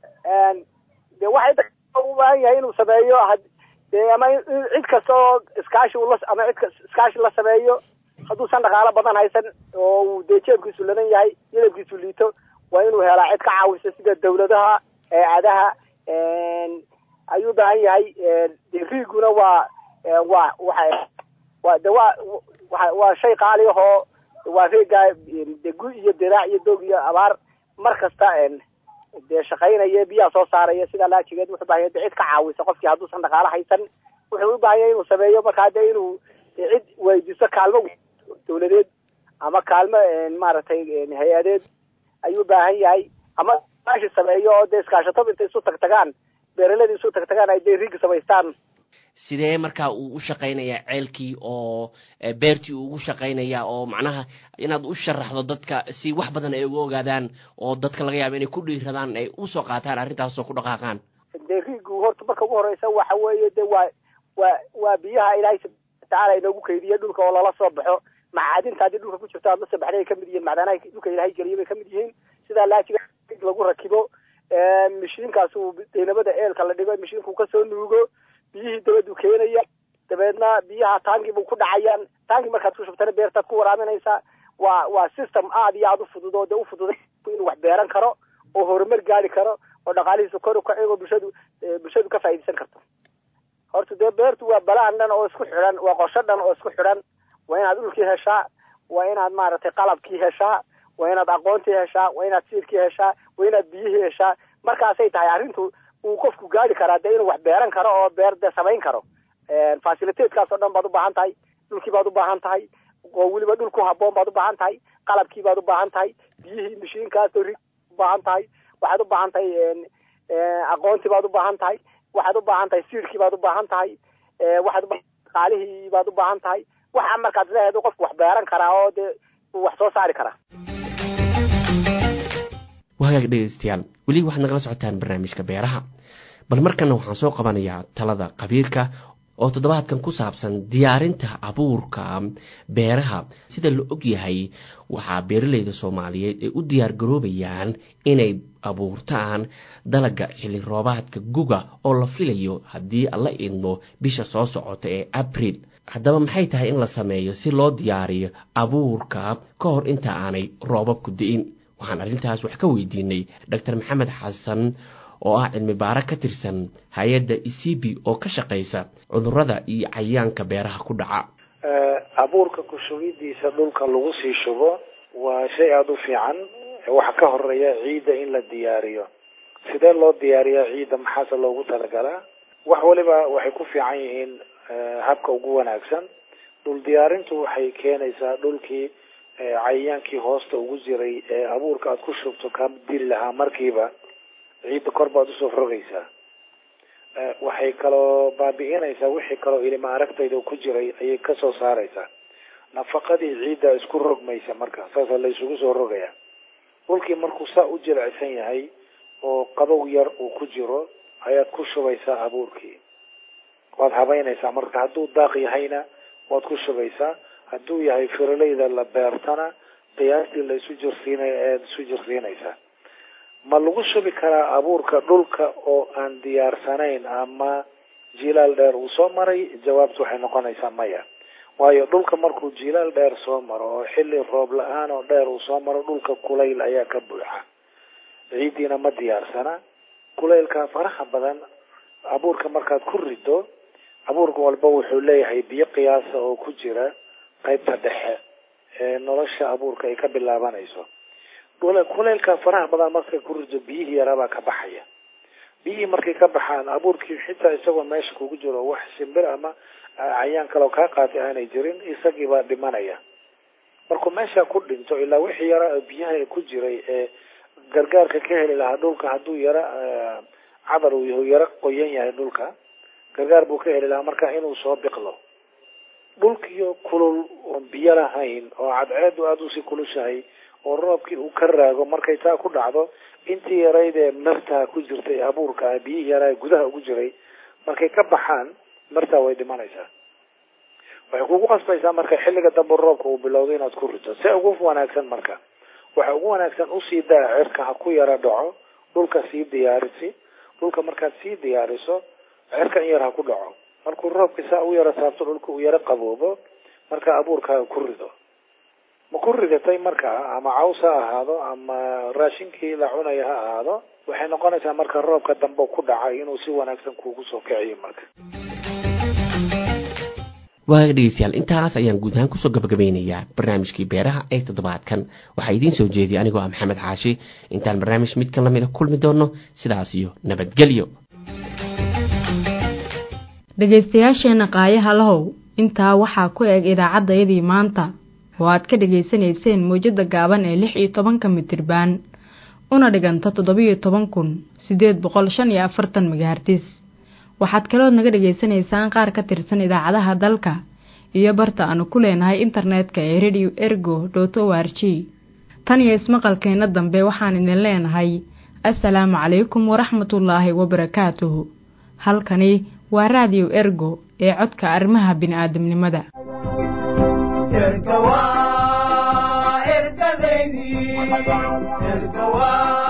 Speaker 24: de waxay u baahan yahay inuu sameeyo de ama cid kasta oo iskaashi ula ama cid iskaashi la sameeyo hadduusan dhaqaalo badan haysan oo uu dee jeebkiisu ladan yahay yadabkiisu liito waa inuu helaa cid ka caawisa sida dawladaha hay-adaha ayuu ubaahan yahay de riiguna waa waa waxa waa de waa waa waa shay qaali ahoo waa reegaa de gu iyo diraac iyo doog iyo abaar mar kasta dee shaqaynaya biyaha soo saaraya sidaa laajigeed wuxuu ubahanya de cid ka caawisa qofkii hadduusan dhaqaalo haysan wuxuu u baahan yahay inuu sameeyo markaa de inuu cid weydiisto kaalmo dawladeed ama kaalmo maaragtay hay-adeed ayuu ubaahan yahay ama iskaashi sameeyo oo dee iskaashatada intay isu tag tagaan beeraladii isu tag tagaan ay dee riigi samaystaan
Speaker 16: sidee markaa uu u shaqaynayaa ceelkii oo beertii uu ugu shaqaynayaa oo macnaha inaad u sharaxdo dadka si wax badan ay uga ogaadaan oo dadka laga yaabo inay ku dhiiradaan ay usoo qaataan arrintaasoo ku dhaqaaqaan
Speaker 24: dee riigu horta marka ugu horeysa waxa weeye de waa waa waa biyaha ilaahay subxana watacaala inoogu keydiye dhulka oo lala soo baxo macaadinta haddii dhulka ku jirto aad la soo baxday ay kamid yihiin macdanaha dhulka ilaahay geliye bay kamid yihiin sidaa laajiga lagu rakibo mishiinkaas uu daynabada eelka la dhigo mishiinku kasoo nuugo biyihii dabadu keenaya dabeedna biyaha taangi buu ku dhacayaan taangi markaad ku shubtana beertaad ku waraabinaysaa waa waa system aad iyo aad u fudud oo dee u fududay inuu wax beeran karo oo horumar gaari karo oo dhaqaalihiisa kor u kacigo bulshadu bulshadu ka faa'iidaysan karto horta dee beertu waa balaan dhan oo isku xidhan waa qorsho dhan oo isku xidhan waa inaad dhulkii heshaa waa inaad maaragtay qalabkii heshaa waa inaad aqoontii heshaa waa inaad siirkii heshaa waa inaad biyihii heshaa markaasay tahay arrintu uu qofku gaari karaa dee inuu wax beeran karo oo beer de samayn karo facilitateskaas oo dhan baad u baahan tahay dhulkii baad u baahan tahay oo weliba dhul ku haboon baad u baahan tahay qalabkii baad u baahan tahay biyihii mashiinkaasoo rig u baahan tahay waxaad u baahan tahay aqoontii baad u baahan tahay waxaad u baahan tahay siirkii baad u baahan tahay waxaad u qaalihii baad u baahan tahay waxa markaad leedahay qofku wax beeran karaa oo dee uu wax soo saari karaa
Speaker 16: wahagaag dhegeystayaal weli waxaad nagala socotaan barnaamijka beeraha bal markana waxaan soo qabanayaa talada qabiirka oo toddobaadkan ku saabsan diyaarinta abuurka beeraha sida la og yahay waxaa beeraleyda soomaaliyeed ay u diyaar garoobayaan inay abuurtaan dalaga xilli roobaadka guga oo la filayo haddii alla idmo bisha soo socota ee abril haddaba maxay tahay in la sameeyo si loo diyaariyo abuurka ka hor inta aanay roobabku di'in waxaan arrintaas wax ka weydiinay doctor maxamed xasan oo ah cilmi baaro ka tirsan hay-adda ecb oo ka shaqaysa cudurrada iyo cayayaanka beeraha ku dhaca
Speaker 3: abuurka kushugidiisa dhulka lagu sii shubo waa shay aada u fiican waxa ka horeeya ciidda in la diyaariyo sidee loo diyaariyaa ciidda maxaase loogu talagalaa wax waliba waxay ku fiican yihiin habka ugu wanaagsan dhul diyaarintu waxay keenaysaa dhulkii cayayaankii hoosta ugu jiray ee abuurka aada ku shubto ka dili lahaa markiiba ciidda kor baad usoo rogaysaa waxay kaloo baabi'inaysaa wixii kaloo ilima aragtayda ku jiray ayay kasoo saaraysaa nafaqadii ciidda isku rogmaysa marka saasa la isugu soo rogaya dhulkii markuu saa u jilicsan yahay oo qabow yar uu ku jiro ayaad ku shubaysaa abuurkii waad habeynaysaa marka hadduu daaq yahayna waad ku shubaysaa hadduu yahay firaleyda la beertana qiyaastii la isu jirsiinay ead isu jirsiinaysaa ma lagu shubi karaa abuurka dhulka oo aan diyaarsanayn ama jilaal dheer uu soo maray jawaabtu waxay noqonaysaa maya waayo dhulka markuu jilaal dheer soo maro oo xilli roob la-aan oo dheer uu soo maro dhulka kulayl ayaa ka buuxa ciiddiina ma diyaarsana kulaylka faraha badan abuurka markaad ku rido abuurka walba wuxuu leeyahay biyo qiyaasa oo ku jira qaybta dhexe ee nolosha abuurka ay ka bilaabanayso kulaylka faraha badan markay ku rido biyihii yaraabaa ka baxaya biyihii markay ka baxaan abuurkii xitaa isagoo meesha kugu jiro wax shimbir ama cayaan kaleo kaa qaatay aanay jirin isagiibaa dhimanaya markuu meesha ku dhinto ilaa wixii yara biyaha ku jiray ee gargaarka ka heli lahaa dhulka hadduu yara cadar uu yara qoyan yahay dhulka gargaar buu ka heli lahaa marka inuu soo biqlo dhulkiyo kulul oon biyo lahayn oo cadceedu aada usii kulushahay oo roobkii uu ka raago markay taa ku dhacdo intii yarayd ee martaa ku jirtay abuurka biyihii yaraa gudaha ugu jiray markay ka baxaan martaa way dhimanaysaa waxay kugu qasbaysaa marka xilliga dambe roobka uu bilowdo inaad ku rito se ugu wanaagsan marka waxa ugu wanaagsan usii daa cirka ha ku yara dhaco dhulka sii diyaarisi dhulka markaad sii diyaariso cirka in yar ha ku dhaco markuu roobka saa u yara saabto dhulka uu yaro qaboobo marka abuurkaaga ku rido ma ku ridatay markaa ama caws ha ahaado ama raashinkii la cunaya ha ahaado waxay noqonaysaa marka roobka dambe ku dhacay inuu si wanaagsan kuugu soo kiciyo marka
Speaker 16: waaga dhegeystayaal intaas ayaan guud ahaan kusoo gabagabeynayaa barnaamijkii beeraha ee toddobaadkan waxaa idiin soo jeediyay anigoo ah maxamed xaashi intaan barnaamij midkan lamida kulmi doono sidaas iyo nabadgelyo
Speaker 1: dhegaystayaasheenna qaayaha lahow intaa waxaa ku eg idaacaddayadii maanta oo aad ka dhegaysanayseen mawjadda gaaban ee lix iyo tobanka mitirbaan una dhiganta toddobiyo toban kun siddeed boqol shan iyo afartan megahartis waxaad kalood naga dhegaysanaysaan qaar ka tirsan idaacadaha dalka iyo barta aanu ku leenahay internetka ee radio ergo dot o r g tan iyo ismaqalkeenna dambe waxaan idin leenahay assalaamu calaykum waraxmatullaahi wabarakaatuhu halkani waa raadiyo ergo ee codka arrimaha bini'aadamnimada
Speaker 8: erga waa ergadeydii erga waa